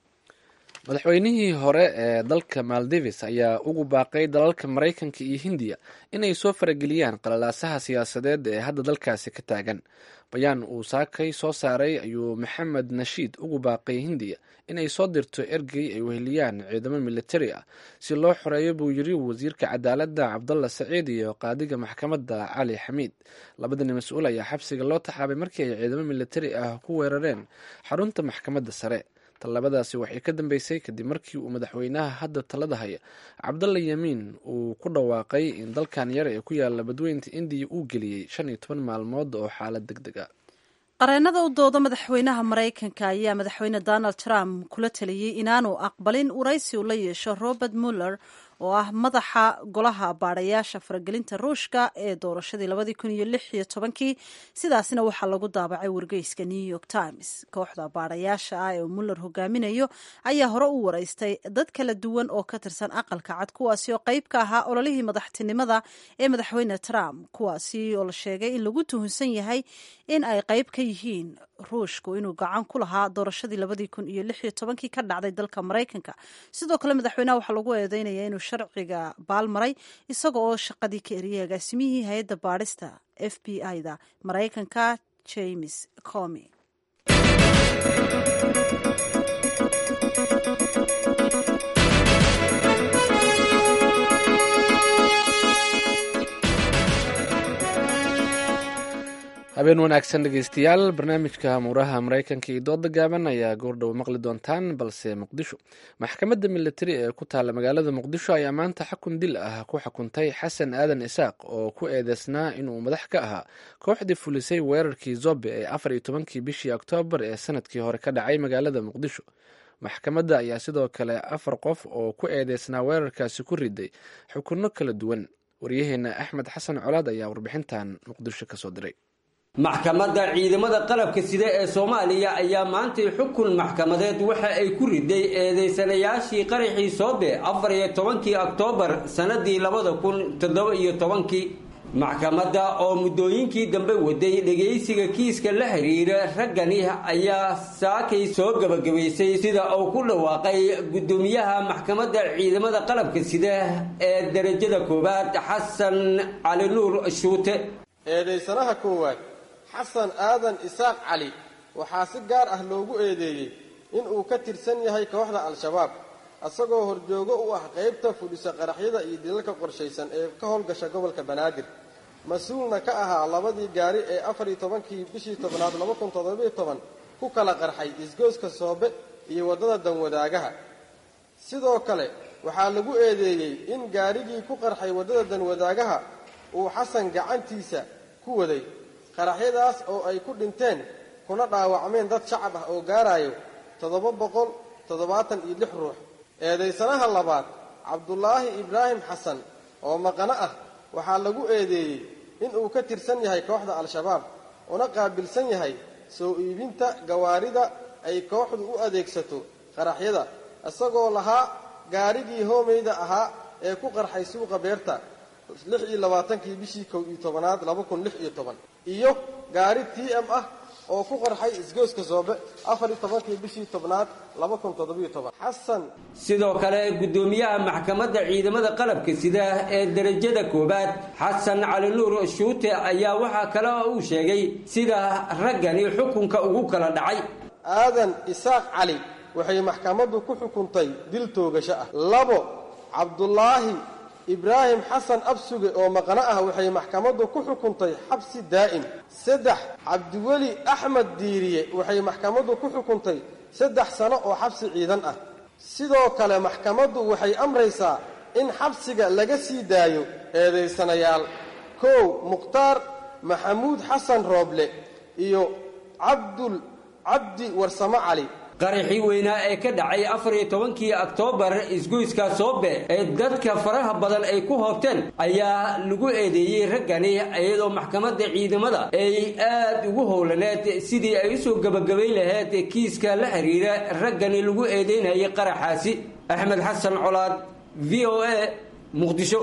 madaxweynihii hore ee dalka maldives ayaa ugu baaqay dalalka maraykanka iyo hindiya inay soo farageliyaan qalalaasaha siyaasadeed ee hadda dalkaasi ka taagan bayaan uu saakay soo saaray ayuu maxamed nashiid ugu baaqay hindiya inay soo dirto ergey ay weheliyaan ciidamo militari ah si loo xoreeyo buu yiri wasiirka cadaaladda cabdalla saciid iyo qaadiga maxkamadda cali xamiid labadani mas-uul ayaa xabsiga loo taxaabay markii ay ciidamo militari ah ku weerareen xarunta maxkamadda sare tallabadaasi waxay ka dambeysay kadib markii uu madaxweynaha hadda talada haya cabdalla yamiin uu ku dhawaaqay in dalkan yar ee ku yaala badweynta indiya uu geliyey shan iyo toban maalmood oo xaalad deg deg a qareenada u dooda madaxweynaha maraykanka ayaa madaxweyne donald trump kula taliyey inaanu aqbalin waraysi uu la yeesho robert muller oo ah madaxa golaha baadhayaasha faragelinta ruushka ee doorashadii labadii kun iyo lix iyo tobankii sidaasina waxaa lagu daabacay wargeyska new york times kooxda baadhayaasha ah ee muller hogaaminayo ayaa hore u waraystay dad kala duwan oo ka tirsan aqalka cad kuwaasi oo qayb ka ahaa ololihii madaxtinimada ee madaxweyne trump kuwaasi oo la sheegay in lagu tuhunsan yahay in ay qayb ka yihiin ruushku inuu gacan ku lahaa doorashadii labadii kun iyo lix iyo tobankii ka dhacday dalka maraykanka sidoo kale madaxweynaha waxaa lagu eedeynaya inuu sharciga baalmaray isaga oo shaqadii ka eriyay agaasimihii hay-adda baadhista f b i da maraykanka james comi habeen wanaagsan dhegeystayaal barnaamijka amuuraha maraykanka iyo dooda gaaban ayaa goordhow maqli doontaan balse muqdisho maxkamadda militari ee ku taalla magaalada muqdisho ayaa maanta xakun dil ah ku xukuntay xasan aadan isaaq oo ku eedeysnaa inuu madax ka ahaa kooxdii fulisay weerarkii zobe ee afar iyo tobankii bishii oktoobar ee sanadkii hore ka dhacay magaalada muqdisho maxkamadda ayaa sidoo kale afar qof oo ku eedeysnaa weerarkaasi ku riday xukunno kala duwan waryaheena axmed xasan colaad ayaa warbixintan muqdisho kasoo diray maxkamadda ciidamada qalabka sida ee soomaaliya ayaa maantay xukun maxkamadeed waxa ay ku riday eedeysanayaashii qaraxii soobe afar iyo tobankii oktoobar sannadii labada kun toddoba iyo tobankii maxkamadda oo muddooyinkii dambe waday dhegaysiga kiiska la xiriira raggani ayaa saakay soo gebagabaysay sida uu ku dhawaaqay guddoomiyaha maxkamadda ciidamada qalabka sida ee derajada koowaad xasan cali nuur shuute eedaysanaha koowaad xasan aadan isaaq cali waxaa si gaar ah loogu eedeeyey in uu ka tirsan yahay kooxda al-shabaab isagoo horjoogo u ah qaybta fudhisa qaraxyada iyo dilalka qorshaysan ee ka howlgasha gobolka banaadir mas-uulna ka ahaa labadii gaari ee afar iyo tobankii bishii tobnaad laba kun toddobiyo toban ku kala qarxay isgooska soobe iyo waddada danwadaagaha sidoo kale waxaa lagu eedeeyey in gaarigii ku qarxay waddada danwadaagaha uu xasan gacantiisa ku waday qaraxyadaas oo ay ku dhinteen kuna dhaawacmeen dad shacab ah oo gaarayo toddoba boqol toddobaatan iyo lix ruux eedaysanaha labaad cabdulaahi ibraahim xasan oo maqano ah waxaa lagu eedeeyey in uu ka tirsan yahay kooxda al-shabaab una qaabilsan yahay soo iibinta gawaarida ay kooxdu u adeegsato qaraxyada isagoo lahaa gaarigii hoomeyda ahaa ee ku qarxay suuqa beerta lix iyo labaatankii bishii kow iyo tobanaad laba kun lix iyo toban iyo gaari t m ah oo ku qarxay isgooska soobe afar iyo tobankii bishii tobnaad laba kun toddobiyo toban xasan sidoo kale guddoomiyaha maxkamadda ciidamada qalabka sida ee derajada koowaad xasan cali nuur shuute ayaa waxaa kale oo uu sheegay sida raggani xukunka ugu kala dhacay aadan isaaq cali waxay maxkamaddu ku xukuntay dil toogasho ah labo cabdulaahi ibraahim xasan absuge oo maqno ah waxay maxkamaddu ku xukuntay xabsi daa'im saddex cabdiweli axmed diiriye waxay maxkamaddu ku xukuntay saddex sano oo xabsi ciidan ah sidoo kale maxkamaddu waxay amraysaa in xabsiga laga sii daayo eedaysanayaal kow mukhtaar maxamuud xasan rooble iyo cabdul cabdi warsamo cali qaraxii weynaa ee ka dhacay afar iyo tobankii oktoobar isgoyska soobe ee dadka faraha badan ay ku hoobteen ayaa lagu eedeeyey raggani iyadoo maxkamadda ciidamada ay aad ugu howlaneed sidii ay usoo gebagabayn lahayd kiiska la xiriira raggani lagu eedeynayay qaraxaasi axmed xasan colaad v o a muqdisho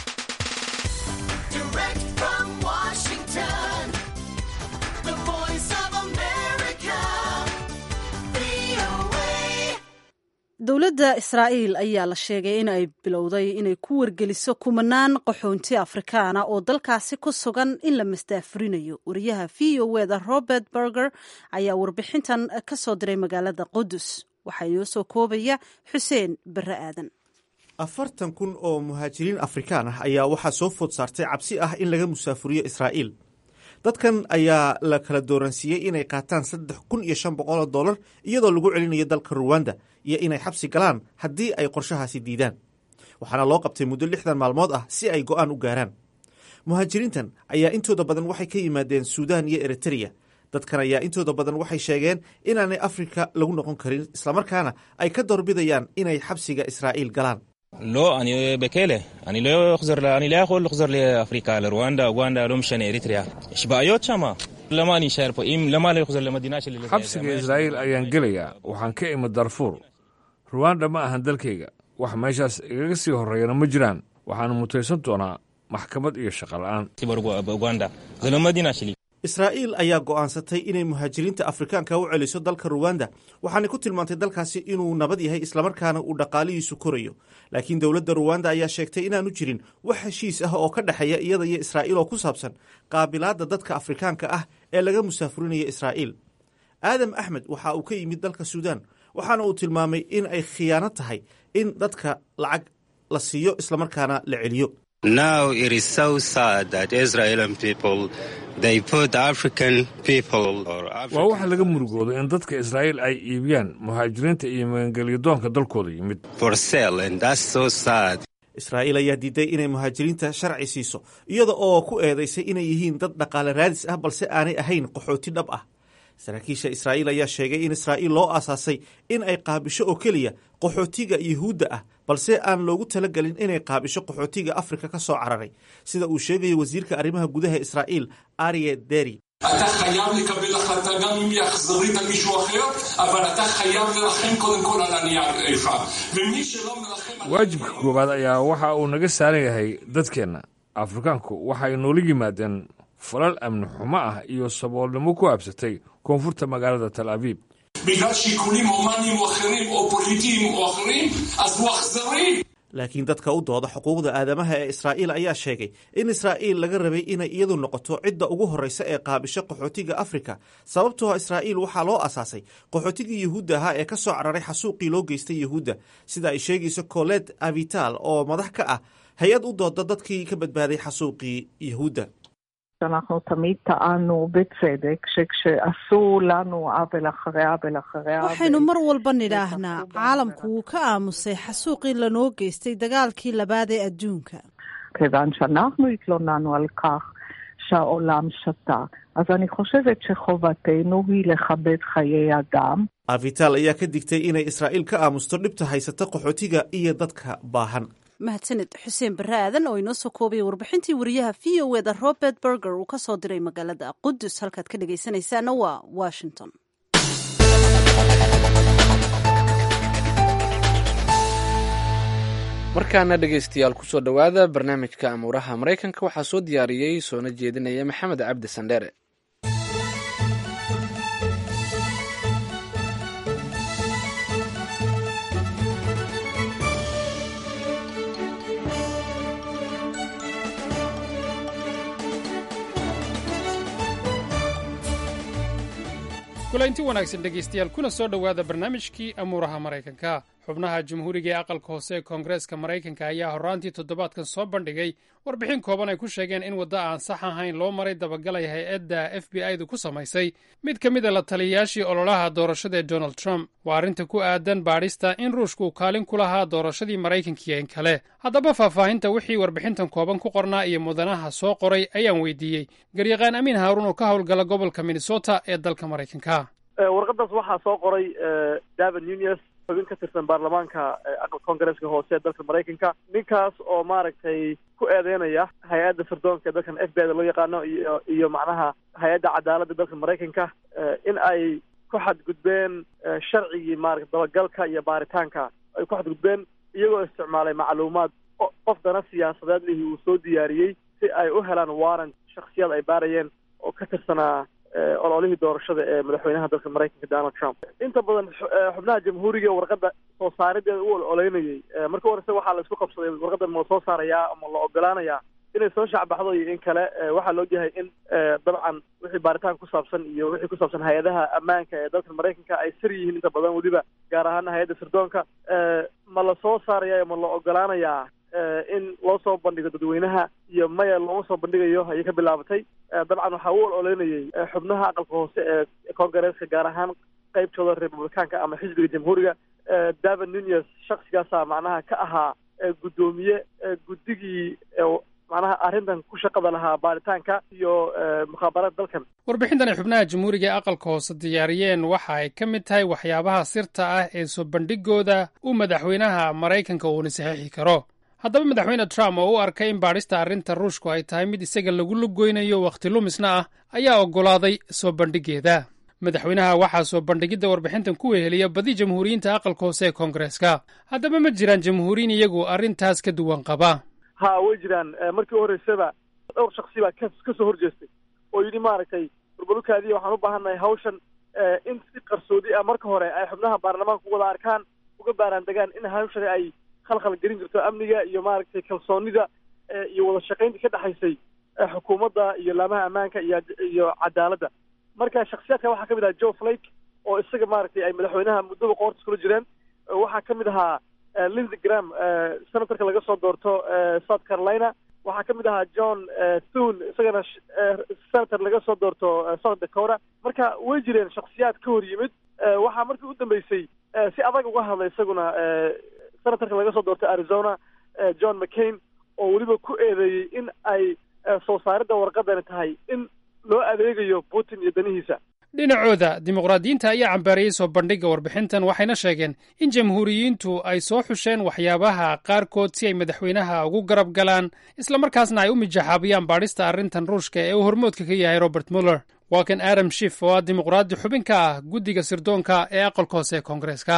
dowladda israa'iil ayaa la sheegay in ay bilowday inay ku wargeliso kumanaan qaxoonti afrikaana oo dalkaasi ku sugan in la masdaafurinayo wariyaha v o eda robert berger ayaa warbixintan ka soo diray magaalada qudus waxaa inoo soo koobaya xuseen barre aadan afartan kun oo muhaajiriin afrikaan ah ayaa waxaa soo food saartay cabsi ah in laga musaafuriyo israa'iil dadkan ayaa la kala dooransiiyey inay qaataan saddex kun iyo shan boqol oo dollar iyadoo lagu celinayo dalka ruwanda iyo inay xabsi galaan haddii ay qorshahaasi diidaan waxaana loo qabtay muddo lixdan maalmood ah si ay go'aan u gaaraan muhaajiriintan ayaa intooda badan waxay ka yimaadeen suudaan iyo eritreya dadkan ayaa intooda badan waxay sheegeen inaanay afrika lagu noqon karin islamarkaana ay ka doorbidayaan inay xabsiga israa'iil galaan לא, אני בכלא. אני לא אחזור, אני לא יכול לחזור לאפריקה, לרואנדה, אוגנדה, לא משנה, אריתריאה. יש בעיות שם. למה אני אשאר פה? אם, למה לא אחזור למדינה שלי? xabsiga israa'iil ayaan gelayaa waxaan ka imid darfuur ruwanda ma ahan dalkayga wax meeshaas igaga sii horreeyana ma jiraan waxaana mutaysan doonaa maxkamad iyo shaqo la'aan uganda. זה לא מדינה שלי. israa'iil ayaa go'aansatay inay muhaajiriinta afrikaanka u celiso dalka ruwanda waxaanay ku tilmaantay dalkaasi inuu nabad yahay islamarkaana uu dhaqaalihiisu korayo laakiin dowladda ruwanda ayaa sheegtay inaanu jirin wax heshiis ah oo ka dhexeeya iyada iyo israa'iil oo ku saabsan qaabilaadda dadka afrikaanka ah ee laga musaafurinaya israa'iil aadam axmed waxa uu ka yimid dalka suudaan waxaana uu tilmaamay in ay khiyaano tahay in dadka lacag la siiyo islamarkaana la celiyo Now it is so sad that Israeli people they put African people or waa waxa laga murugoodo in dadka israa'iil ay iibiyaan muhaajiriinta iyo magangelyadoonka dalkooda yimid for sale and that's so sad. israa'iil ayaa diiday inay muhaajiriinta sharci siiso iyada oo ku eedaysay inay yihiin dad dhaqaale raadis ah balse aanay ahayn qaxooti dhab ah saraakiisha israa'iil ayaa sheegay in israa'iil loo aasaasay in ay qaabisho oo keliya qaxootiga yuhuudda ah balse aan loogu talagelin inay qaabisho qaxootiga afrika ka soo cararay sida uu sheegayo wasiirka arrimaha gudaha israa'iil arye deri אתה חייב לקבל החלטה גם אם היא אכזרית על מישהו אחר, אבל אתה חייב לרחם קודם כל על הנייר איפה. ומי שלא מרחם... waajibka koowaad ayaa waxa uu naga saaran yahay dadkeenna afrikaanku waxay noola yimaadeen falal amni xumo ah iyo saboolnimo ku habsatay koonfurta magaalada tal abiib בגלל שיקולים הומניים או אחרים, או פוליטיים או אחרים, אז הוא אכזרי. laakiin dadka u dooda xuquuqda aadamaha ee israa'iil ayaa sheegay in israa'iil laga rabay inay iyadu noqoto cidda ugu horreysa ee qaabisho qaxootiga afrika sababtoo israa'iil waxaa loo asaasay qaxootigii yuhuudda ahaa ee ka soo cararay xasuuqii loo geystay yuhuudda sida ay sheegayso colet avital oo madax ka ah hay-ad u dooda dadkii ka badbaaday xasuuqii yuhuudda שאנחנו תמיד טענו בצדק שכשעשו לנו עוול אחרי עוול אחרי עוול... waxaynu mar walba nidhaahnaa caalamku wuu ka aamusay xasuuqii lanoo geystay dagaalkii labaad ee adduunka כיוון שאנחנו התלוננו על כך שהעולם שתה. אז אני חושבת שחובתנו היא לכבד חיי אדם. avital ayaa ka digtay inay israa'iil ka aamusto dhibta haysata qaxootiga iyo dadka baahan mahadsaned xuseen barre aadan oo inoo soo koobaya warbixintii wariyaha v o eda robert berger uu ka soo diray magaalada qudus halkaad ka dhegaysanaysaana waa washington markaana dhegaystayaal kusoo dhowaada barnaamijka amuuraha maraykanka waxaa soo diyaariyey soona jeedinaya maxamed cabdi sandheere kulaynti wanaagsan dhegaystayaal kuna soo dhowaada barnaamijkii amuuraha maraykanka xubnaha jamhuuriga ee aqalka hoose ee koongareeska maraykanka ayaa horraantii toddobaadkan soo bandhigay warbixin kooban ay ku sheegeen in waddo aan sax ahayn loo maray dabagalay hay-adda f b i du ku samaysay mid ka mid a la taliyayaashii ololaha doorashada ee donald trump waa arrinta ku aadan baadhista in ruushku kaalin ku lahaa doorashadii maraykankiiyo in kale haddaba faahfaahinta wixii warbixintan kooban ku qornaa iyo mudanaha soo qoray ayaan weydiiyey garyaqaan amiin haaruun oo ka howlgala gobolka minnesota ee dalka maraykanka warqadaas waxaa soo qoray david nunes xubin ka tirsan baarlamaanka aqalka koongareeska hoose ee dalka maraykanka ninkaas oo maaragtay ku eedeynaya hay-adda sirdoonka ee dalkan f b i da loo yaqaano iyo iyo macnaha hay-adda cadaaladda dalka maraykanka in ay ku xadgudbeen sharcigii maarata dabagalka iyo baaritaanka ay ku xadgudbeen iyagoo isticmaalay macluumaad qof dana siyaasadeed lihii uu soo diyaariyey si ay u helaan warrant shaksiyad ay baarayeen oo ka tirsanaa ololihii doorashada ee madaxweynaha dalka maraykanka donald trump inta badan xubnaha jamhuuriga warqadda soo saarideeda u ololeynayay marka horese waxaa la isku qabsaday warqadan ma la soo saarayaa ama la ogolaanayaa inay soo shacbaxdo iyo in kale waxaa la ogyahay in dabcan wixii baaritaan ku saabsan iyo wixii ku saabsan hay-adaha ammaanka ee dalka maraykanka ay sir yihiin inta badan weliba gaar ahaana hay-adda sirdoonka ma la soo saaraya ma la ogolaanayaa in loo soo bandhigo dadweynaha iyo maya looma soo bandhigayo ayay ka bilaabatay dabcan waxaa u ololeynayay xubnaha aqalka hoose ee koongareeska gaar ahaan qeybtooda republicaanka ama xisbiga jamhuuriga david nunes shaksigaasa macnaha ka ahaa guddoomiye guddigii macnaha arrintan ku shaqada lahaa baaritaanka iyo mukhaabaraad dalkan warbixintan ay xubnaha jamhuuriga ee aqalka hoose diyaariyeen waxa ay ka mid tahay waxyaabaha sirta ah ee soo bandhigooda uu madaxweynaha maraykanka uuna saxiixi karo haddaba madaxweyne trump oo u arkay in baadhista arrinta ruushku ay tahay mid isaga lagu lugoynayo wakhti lumisna ah ayaa oggolaaday soo bandhigeeda madaxweynaha waxaa soo bandhigidda warbixintan ku weheliya badi jamhuuriyiinta aqalka hoose ee koongareeska haddaba ma jiraan jamhuuriyiin iyagu arrintaas ka duwan qaba ha way jiraan markii u horreysaba dhowr shaksi baa ka ka soo horjeestay oo yidhi maaragtay burbalukaadiya waxaan u baahannahay hawshan in si qarsoodi ah marka hore ay xubnaha baarlamaanka wada arkaan uga baaraan degaan in hawshani ay khalkhal gelin jirto amniga iyo maaragtay kalsoonida iyo wada shaqaynta ka dhexaysay xukuumadda iyo laamaha ammaanka iyo iyo cadaaladda marka shaksiyaadka waxaa ka mid ahaa joe flake oo isaga maaragtay ay madaxweynaha muddaba qoorta iskula jireen waxaa ka mid ahaa lindsey gram senatorka laga soo doorto south carolina waxaa ka mid ahaa john thune isagana senator laga soo doorto south dakota marka way jireen shaksiyaad ka hor yimid waxaa markii u dambeysay si adag uga hadlay isaguna senatorka laga soo doortay arizona john mccain oo weliba ku eedeeyey in ay soo saaridda warqadani tahay in loo adeegayo putin iyo danihiisa dhinacooda dimuqraadiyiinta ayaa cambaariyey soo bandhigga warbixintan waxayna sheegeen in jamhuuriyiintu ay soo xusheen waxyaabaha qaarkood si ay madaxweynaha ugu garab galaan islamarkaasna ay u mijaxaabiyaan baadhista arrintan ruushka ee uu hormoodka ka yahay robert muller waa kan adam shif oo ah dimuqraadi xubin ka ah guddiga sirdoonka ee aqalka hoose ee koongareeska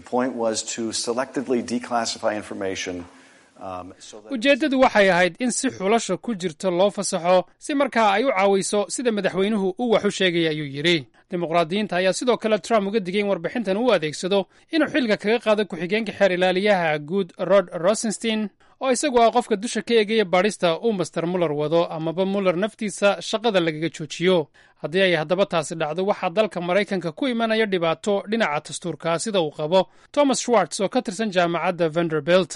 ujeeddadu waxay ahayd in si xulasha ku jirto loo fasaxo si markaa ay u caawiso sida madaxweynuhu uu wax u sheegaya ayuu yidhi dimuqraadiyiinta ayaa sidoo kale trump uga digay in warbixintan uu adeegsado inuu xilka kaga qaado ku-xigeenka xeer ilaaliyaha guud rod rosenstein oo isagu ah qofka dusha ka eegaya baadhista uu master muller wado amaba muller naftiisa shaqada lagaga joojiyo haddii ay haddaba taasi dhacdo waxaa dalka maraykanka ku imanaya dhibaato dhinaca dastuurka sida uu qabo thomas schwartz oo ka tirsan jaamacadda vanderbilt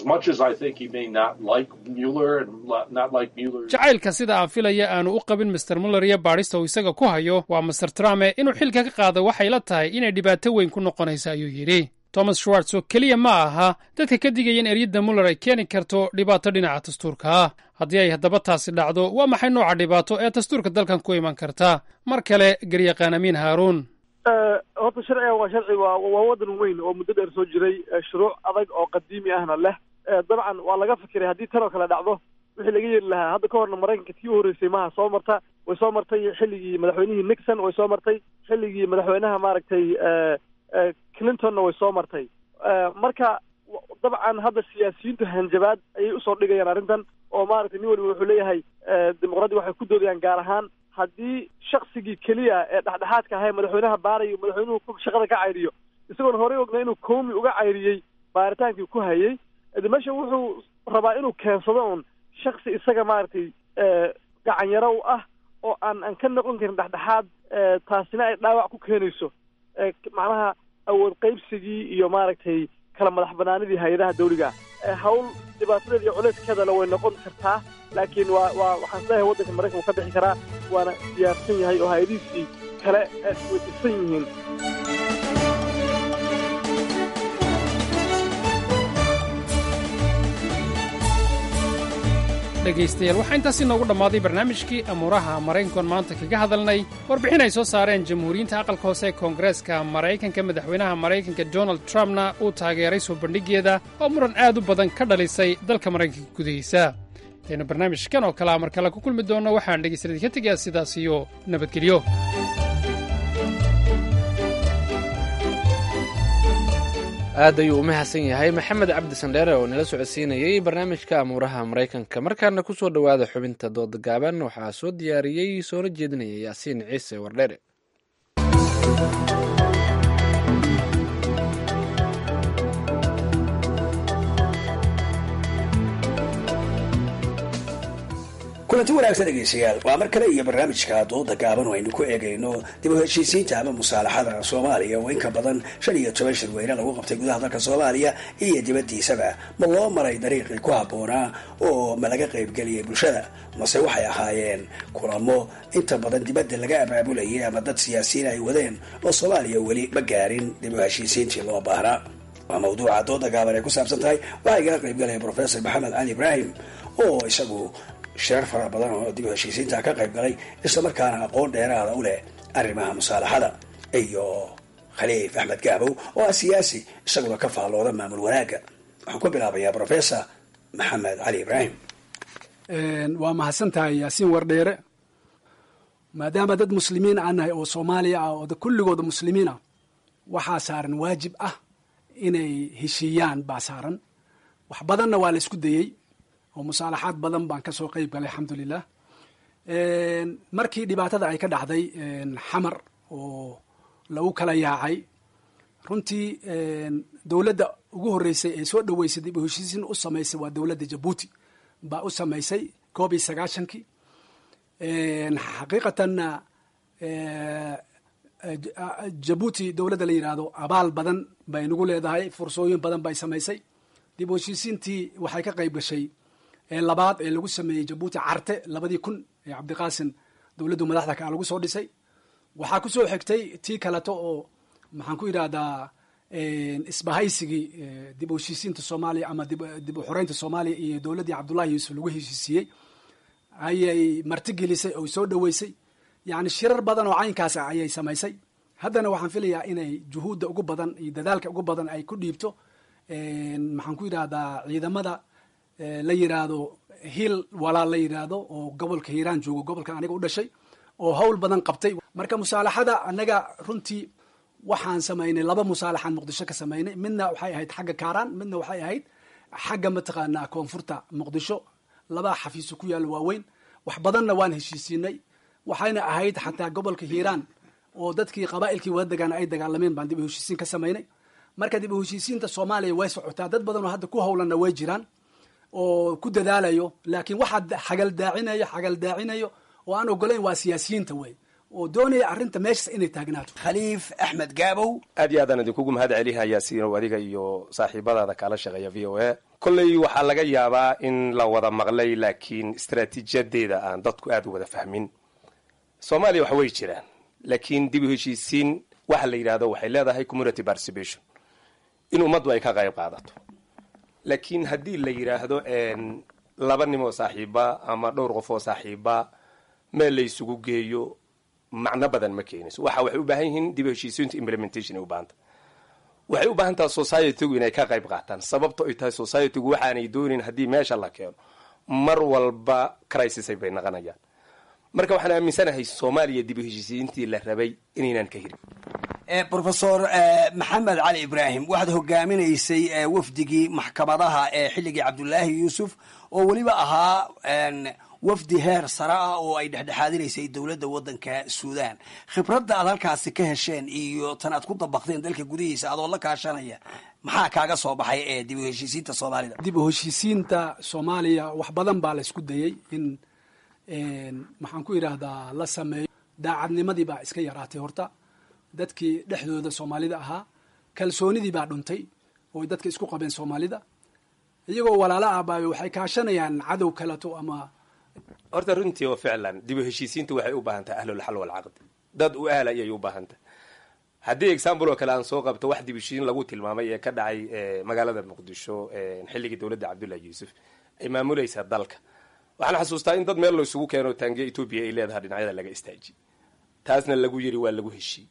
jacaylka sida aan filaya aanu u qabin master muller iyo baadhista uu isaga ku hayo waa master trumpe inuu xilka ka qaado waxay la tahay inay dhibaato weyn ku noqonaysa ayuu yidhi thomas schwartz oo keliya ma aha dadka ka digaya in eryadda muller ay keeni karto dhibaato dhinaca dastuurka ah haddii ay haddaba taasi dhacdo waa maxay nooca dhibaato ee dastuurka dalkan ku iman karta mar kale garyaqaan amiin haaruun horta sharciga waa sharci waa waa waddan weyn oo muddo dheer soo jiray shuruuc adag oo qadiimi ahna leh dabcan waa laga fikiray haddii tan oo kale dhacdo wixii laga yeeli lahaa hadda ka horna maraykanka tii u horreysay maha soo marta way soo martay xilligii madaxweynihii nixon way soo martay xilligii madaxweynaha maaragtay clintonna way soo martay marka dabcan hadda siyaasiyiintu hanjabaad ayay usoo dhigayaan arrintan oo maaragtay nin waliba wuxuu leeyahay dimuqraadi waxay ku doodayaan gaar ahaan haddii shaksigii keliya ee dhexdhexaadka ahay madaxweynaha baarayo madaxweynuhu shaqada ka cayriyo isagoon horey ogna inuu koomi uga cayriyey baaritaankii ku hayay de meesha wuxuu rabaa inuu keensado un shaksi isaga maaragtay gacanyaro u ah oo aan aan ka noqon karin dhexdhexaad taasina ay dhaawac ku keenayso macnaha awood qaybsigii iyo maaragtay kala madax banaanidii hay-adaha dawliga hawl dhibaatadeeda iyo culeyskeedana way noqon kartaa laakiin waa waa waxaan isleeyahay waddanka maraykan uu ka bixi karaa waana diyaarsan yahay oo hay-adihiisii kale way dhisan yihiin dhegaystayaal waxaa intaasi noogu dhammaaday barnaamijkii amuuraha maraykankoon maanta kaga hadalnay warbixin ay soo saareen jamhuuriyiinta aqalka hoose ee koongareeska maraykanka madaxweynaha maraykanka donald trumpna uu taageeray soo bandhiggeeda oo muran aad u badan ka dhalisay dalka maraykanka gudihiisa intaynu barnaamijkan oo kalea mar kale ku kulmi doonno waxaan dhegaystaladii ka tegayaa sidaas iyo nabadgelyo aad ayuu u mahadsan yahay maxamed cabdi sandheere oo nala socodsiinayey barnaamijka amuuraha maraykanka markaana ku soo dhowaada xubinta dooda gaaban waxaa soo diyaariyey soona jeedinaya yaasiin ciise wardheere kulanti wanaagsan dhegeystayaal waa mar kale iyo barnaamijka dooda gaaban oo aynu ku eegayno dib u heshiisiinta ama musaalaxada soomaaliya oo inka badan shan iyo toban shirweyne lagu qabtay gudaha dalka soomaaliya iyo dibaddiisaba ma loo maray dariiqii ku habboonaa oo ma laga qaybgeliyay bulshada mase waxay ahaayeen kulamo inta badan dibadda laga abaabulayay ama dad siyaasiyiin ay wadeen oo soomaaliya weli ma gaarin dib u heshiisiintii loo baahnaa waa mawduuca dooda gaaban ay ku saabsan tahay waxaa igala qaybgalaya professor maxamed cali ibraahim oo isagu shirar fara badan oo dib u heshiisiinta ka qayb galay islamarkaana aqoon dheeraada u leh arrimaha musaalaxada iyo khaliif axmed gaabow oo ah siyaasi isaguna ka faallooda maamul wanaagga waxaan ku bilaabayaa professor maxamed cali ibraahim waa mahadsan tahay yaasiin wardheere maadaama dad muslimiin aan nahay oo soomaaliya ah oo kulligooda muslimiin ah waxaa saaran waajib ah inay heshiiyaan baa saaran wax badanna waa la isku dayey oo musaalaxaad badan baan ka soo qeyb galay alxamdulilah markii dhibaatada ay ka dhacday xamar oo lagu kala yaacay runtii dowladda ugu horreysay ee soo dhoweysay dib u heshiisiin u samaysay waa dowladda jabuuti baa u samaysay koob iyo sagaashankii xaqiiqatanna jabuuti dowladda la yidhaahdo abaal badan bay nagu leedahay fursooyin badan bay samaysay dib u heshiisiintii waxay ka qayb gashay ee labaad ee lagu sameeyey jabuuti carte labadii kun ee cabdiqaasim dowladdu madaxda kaa lagu soo dhisay waxaa ku soo xigtay tii kaleto oo maxaan ku yidhahdaa isbahaysigii dib u heshiisiinta soomaaliya ama dib u xoreynta soomaaliya iyo dowladdii cabdullahi yuusuf lagu heshiisiiyey ayay martigelisay oo soo dhoweysay yacni shirar badan oo caynkaas ah ayay samaysay haddana waxaan filayaa inay juhuudda ugu badan iyo dadaalka ugu badan ay ku dhiibto maxaan ku yidhahdaa ciidamada la yidhaahdo hiil walaal la yidhaahdo oo gobolka hiiraan joogo gobolka aniga u dhashay oo hawl badan qabtay marka musaalaxada anaga runtii waxaan samaynay laba musaalaxaan muqdisho ka samaynay midna waxay ahayd xagga kaaraan midna waxay ahayd xagga mataqaanaa koonfurta muqdisho labaa xafiiso ku yaalla waaweyn wax badanna waan heshiisiinay waxayna ahayd xataa gobolka hiiraan oo dadkii qabaa'ilkii wada degaana ay dagaalameen baan dib u heshiisiin ka samaynay marka dib u heshiisiinta soomaaliya way socotaa dad badan oo hadda ku howlanna way jiraan oo ku dadaalayo laakiin waxaa xagaldaacinayo xagaldaacinayo oo aan ogolayn waa siyaasiyiinta wey oo doonaya arrinta meeshas inay taagnaato khaliif axmed gaabow aad iyo aadaan idinkugu mahad celihayaa siinow adiga iyo saaxiibadaada kaala shaqeeya v o a kolley waxaa laga yaabaa in la wada maqlay laakiin istaraatiijiyadeeda aan dadku aad u wada fahmin soomaaliya wax way jiraan laakiin dib u heshiisiin waxa la yidhahdo waxay leedahay community participation in ummaddu ay ka qayb qaadato laakiin haddii la yidhaahdo laba nim oo saaxiiba ama dhowr qof oo saaxiiba meel la isugu geeyo macno badan ma keenayso waxa waxay u baahan yihiin dib u heshiisiintu implementation ay u baahanta waxay u baahan tahay societygu inay ka qayb qaataan sababto ay tahay societygu waxaanay doonin haddii meesha la keeno mar walba crisisay bay naqanayaan marka waxaan aaminsanahay soomaaliya dib u heshiisiintii la rabay inaynan ka hirin rofesor maxamed cali ibraahim waxaad hogaaminaysay wafdigii maxkamadaha ee xilligii cabdulaahi yuusuf oo weliba ahaa wafdi heer sare ah oo ay dhexdhexaadinaysay dowladda waddanka suudan khibradda aad halkaasi ka hesheen iyo tan aad ku dabaqdeen dalka gudihiisa adoo la kaashanaya maxaa kaaga soo baxay ee dib u heshiisiinta soomaalida dib u heshiisiinta soomaaliya wax badan baa la isku dayey in maxaan ku yidhaahdaa la sameeyo daacadnimadii baa iska yaraatay horta dadkii dhexdooda soomaalida ahaa kalsoonidii baa dhuntay oo dadka isku qabeen soomaalida iyagoo walaalo ah baa waxay kaashanayaan cadow kaleto ama horta runtii oo ficlan dib u heshiisiintu waxay u baahan tahay ahlulxal walcaqdi dad u ahla ayay u baahan tahay haddii example oo kale aan soo qabto wax dib u heshiisiin lagu tilmaamay ee ka dhacay magaalada muqdisho xilligii dowladda cabdullahi yuusuf ay maamulaysa dalka waxaan xasuustaa in dad meel la isugu keeno taangiya etoobiya ay leedahay dhinacyada laga istaajiy taasna lagu yiri waa lagu heshiiy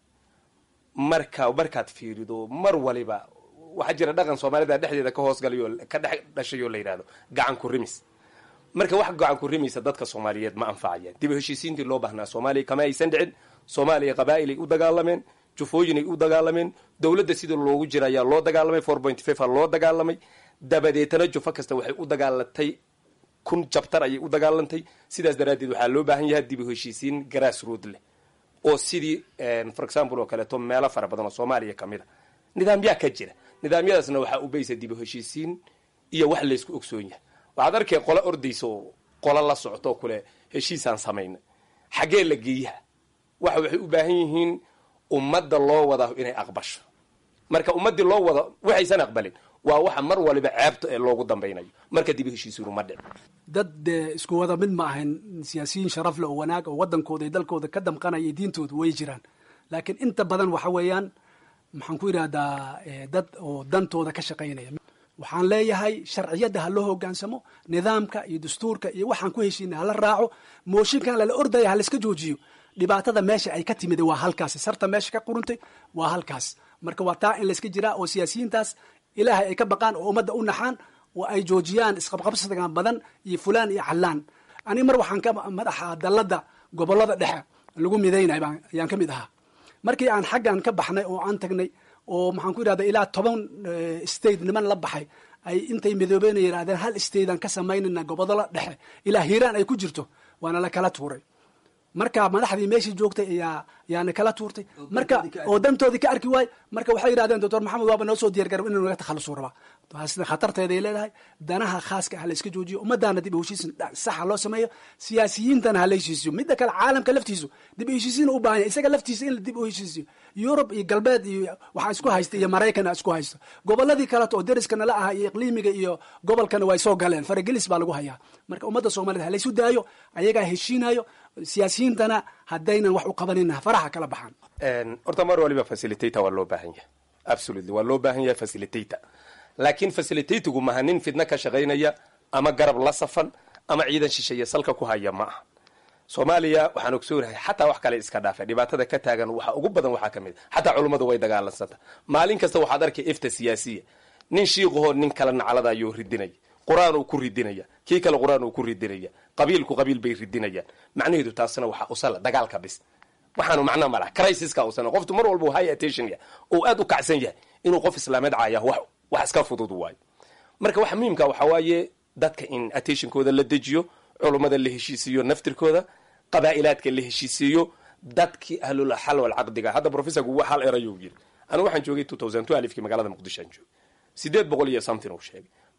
marka markaad fiirido mar waliba waxaa jira dhaqan soomaalida dhexdeeda ka hoosgalayo ka dhex dhashayoo la yidhahdo gacan ku rimis marka wax gacan ku rimaysa dadka soomaaliyeed ma anfacayaan dib u heshiisiintii loo baahnaa soomaaliya kama aysan dhicin soomaaliya qabaa'ilay u dagaalameen jufooyinay u dagaalameen dowladda sidii loogu jira ayaa loo dagaalamay four point five a loo dagaalamay dabadeetana jufo kasta waxay u dagaalatay kun jabtar ayay u dagaalantay sidaas daraaddeed waxaa loo baahan yahay dib u heshiisiin grass road leh oo sidii for example oo kaleeto meelo fara badan oo soomaaliya kamid a nidaamyaa ka jira nidaamyadaasna waxaa ubaysa dib u heshiisiin iyo wax laysku ogsoon yahay waxaad arkay qolo ordaysa oo qolo la socto kule heshiisaan samayna xaggee la geeyaha waxa waxay u baahan yihiin ummadda loo wada inay aqbasho marka ummaddii loo wada waxaysan aqbalin waa waxa mar waliba ceebta ee loogu dambaynayo marka dib u heshiisiinu ma dhic dad dee isku wada mid ma ahayn siyaasiyiin sharaf le oo wanaag oo waddankooda iyo dalkooda ka damqanaya diintooda way jiraan laakiin inta badan waxa weeyaan maxaan ku yidhahdaa dad oo dantooda ka shaqaynaya waxaan leeyahay sharciyadda ha loo hogaansamo nidaamka iyo dastuurka iyo waxaan ku heshiina hala raaco mooshinkan lala ordaya ha laiska joojiyo dhibaatada meesha ay ka timid waa halkaas sarta meesha ka quruntay waa halkaas marka waa taa in layska jiraa oo siyaasiyiintaas ilaahay ay ka baqaan oo ummadda u naxaan oo ay joojiyaan isqabqabsigan badan iyo fulaan iyo callaan ani mar waxaan ka madaxa dalladda gobollada dhexe lagu midaynay ayaan ka mid ahaa markii aan xaggan ka baxnay oo aan tagnay oo maxaan ku yidhahda ilaa toban state niman la baxay ay intay midoobeen yidhahdeen hal statean ka samaynayna gobollada dhexe ilaa hiiraan ay ku jirto waana la kala tuuray marka madaxdii meeshii joogtay ayaa yaana kala tuurtay marka oo dantoodii ka arki waay marka waxay yidhahdeen doctor maxamed waaba noo soo diyargarab inuu naga takhalusu rabaa sida khatarteeday leedahay danaha khaaska ha la iska joojiyo ummadaana dib u heshiisin saxa loo sameeyo siyaasiyiintana ha la heshiisiyo midda kale caalamka laftiisu dib u heshiisiin u baahan yahay isaga laftiisa in la dib u heshiisiyo yurub iyo galbeed iyo waxaa isku haysta iyo maraykan isku haysto goboladii kaleto oo deriska nala aha iyo iqliimiga iyo gobolkana way soo galeen faragelis baa lagu hayaa marka ummadda soomaaliyed ha laysu daayo ayagaa heshiinayo siyaasiyiintana haddaynan wax u qabanina faraha kala baxaan horta mar waliba facilitator waa loo baahan yahay absolutely waa loo baahan yahay facilitator laakiin facilitatigu maha nin fidno ka shaqaynaya ama garab la safan ama ciidan shisheeye salka ku haya ma aha soomaaliya waxaan ogsoonahay xataa wax kale iska dhaafa dhibaatada ka taagan waxa ugu badan waxaa ka mid a xataa culummadu way dagaalansanta maalin kasta waxaad arkay ifta siyaasiya nin shiiqahoo nin kala naclada ayuu ridinaya qur-aan uu ku ridinaya kii kale qur-aan uu ku ridinaya qabiilku qabiil bay ridinayaan macnaheedu taasna waxaa usala dagaalka bis waxaanu macno malaha crisiska usana qoftu mar walba high attention yahay oo aad u kacsan yahay inuu qof islaameed caaya wax wax iska fudud waayo marka waxa muhiimka waxaa waaye dadka in attentionkooda la dejiyo culummada la heshiisiiyo naftirkooda qabaa'ilaadka la heshiisiiyo dadkii ahlul xal wal caqdiga hadda professorku wax hal erayuu yiri anigu waxaan joogay two thousand two alifkii magaalada muqdisho aan joogay sideed boqol iyo something uu sheegay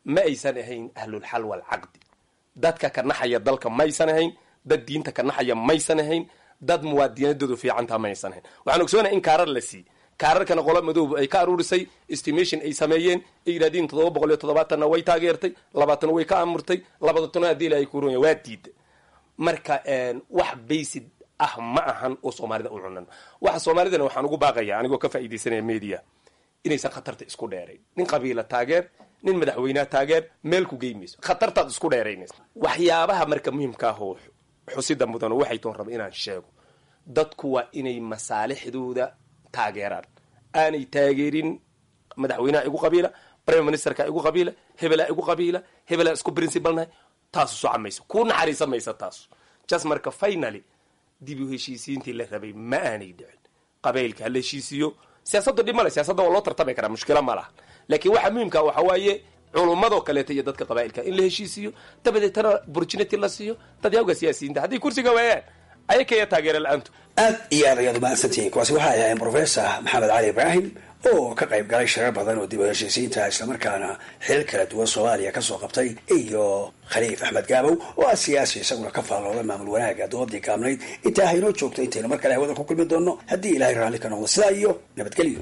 ma aysan ahayn ahlulxal walcaqdi dadka ka naxaya dalka maysan ahayn dad diinta ka naxaya maysan ahayn dad muwaadinadoodu fiicantaa maysan ahayn waxaan ogsoonahay in kaarar la siiy kaararkana qola madoob ay ka aruurisay estimation ay sameeyeen ay yidhahdeen toddoba boqol iyo toddobaatanna way taageertay labaatan way ka amurtay labaatana haddii la ay kurunya waa diida marka wax baysid ah ma ahan oo soomaalida u cunan waxa soomaalidana waxaan ugu baaqaya anigoo ka faa'iidaysanaya media inaysan khatarta isku dheerayn nin qabiila taageer nin madaxweyneha taageer meel ku geymayso khatartaad isku dheeraynaysa waxyaabaha marka muhimka ah oo xusida mudano waxay toon raba inaan sheego dadku waa inay masaalixdooda taageeraan aanay taageerin madaxweynaha igu qabiila prime ministerka igu qabiila hebelaa igu qabiila hebelaa isku principalnahay taasu soca mayso ku naxariisa maysa taasu just marka finally dib u heshiisiintii la rabay ma aanay dhicin qabaylka ha la heshiisiiyo siyaasadda dhib male siyaasadda waa loo tartami karaa mushkila ma laha laakiin waxaa muhimka waxa waaye culummadoo kaleeta iyo dadka qabaa'ilka in la heshiisiiyo dabadeetana opportunity la siiyo dadyawga siyaasiyiinta haddii kursiga waayaan ayakaya taageera la-aantu aad iyo aad ayaad umahadsantihiin kuwaasi waxay ahayn professor maxamed cali ibraahim oo ka qayb galay shirar badan oo dib u heshiisiinta islamarkaana xil kala duwan soomaaliya kasoo qabtay iyo khaliif axmed gaabow oo ah siyaasi isaguna ka faallooda maamul wanaaga doodii gaabnayd intaa haynoo joogto intaynu mar kale hawada ku kulmi doonno haddii ilaahay raalli ka noqdo sidaa iyo nabadgelyo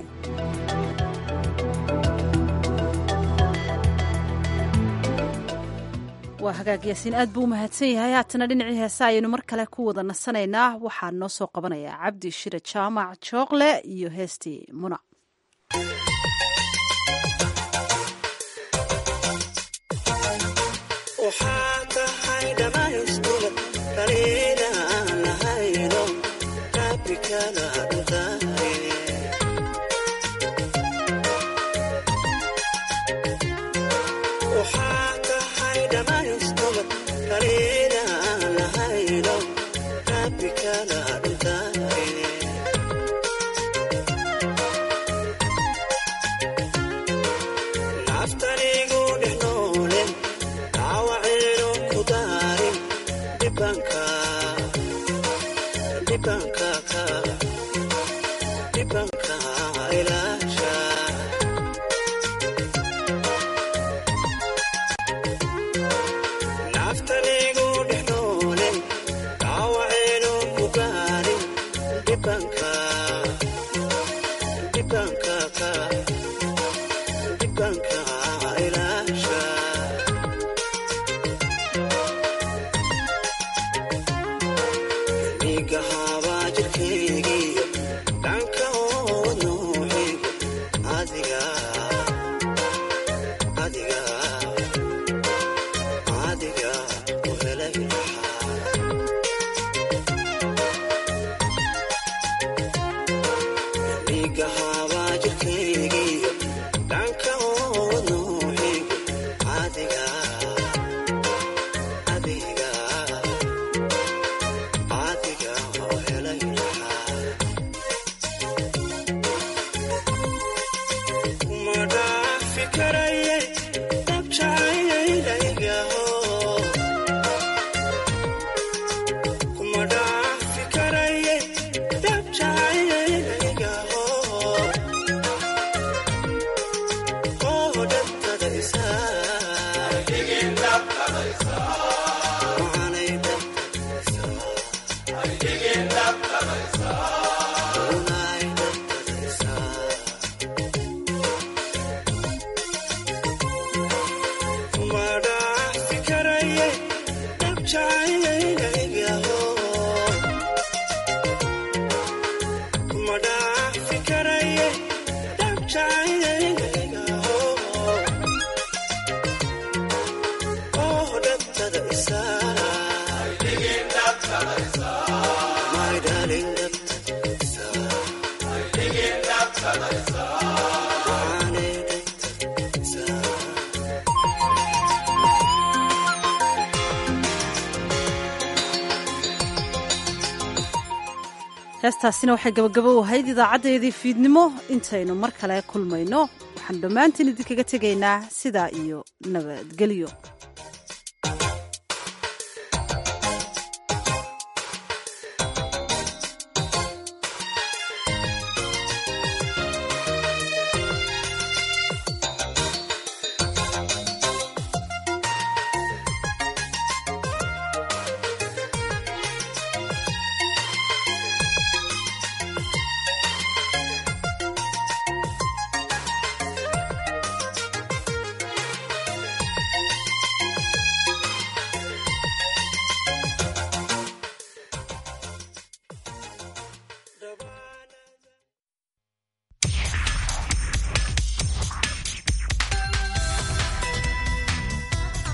waa hagaag yaasiin aad buu umahadsan yahay haatana dhinacii heesa ayaynu mar kale ku wada nasanaynaa waxaa noo soo qabanayaa cabdi shire jaamac jookle iyo heestii muna heestaasina waxay gabagabo ahayd idaacadeedii fiidnimo intaynu mar kale kulmayno waxaan dhammaantiin idinkaga tegaynaa sidaa iyo nabadgelyo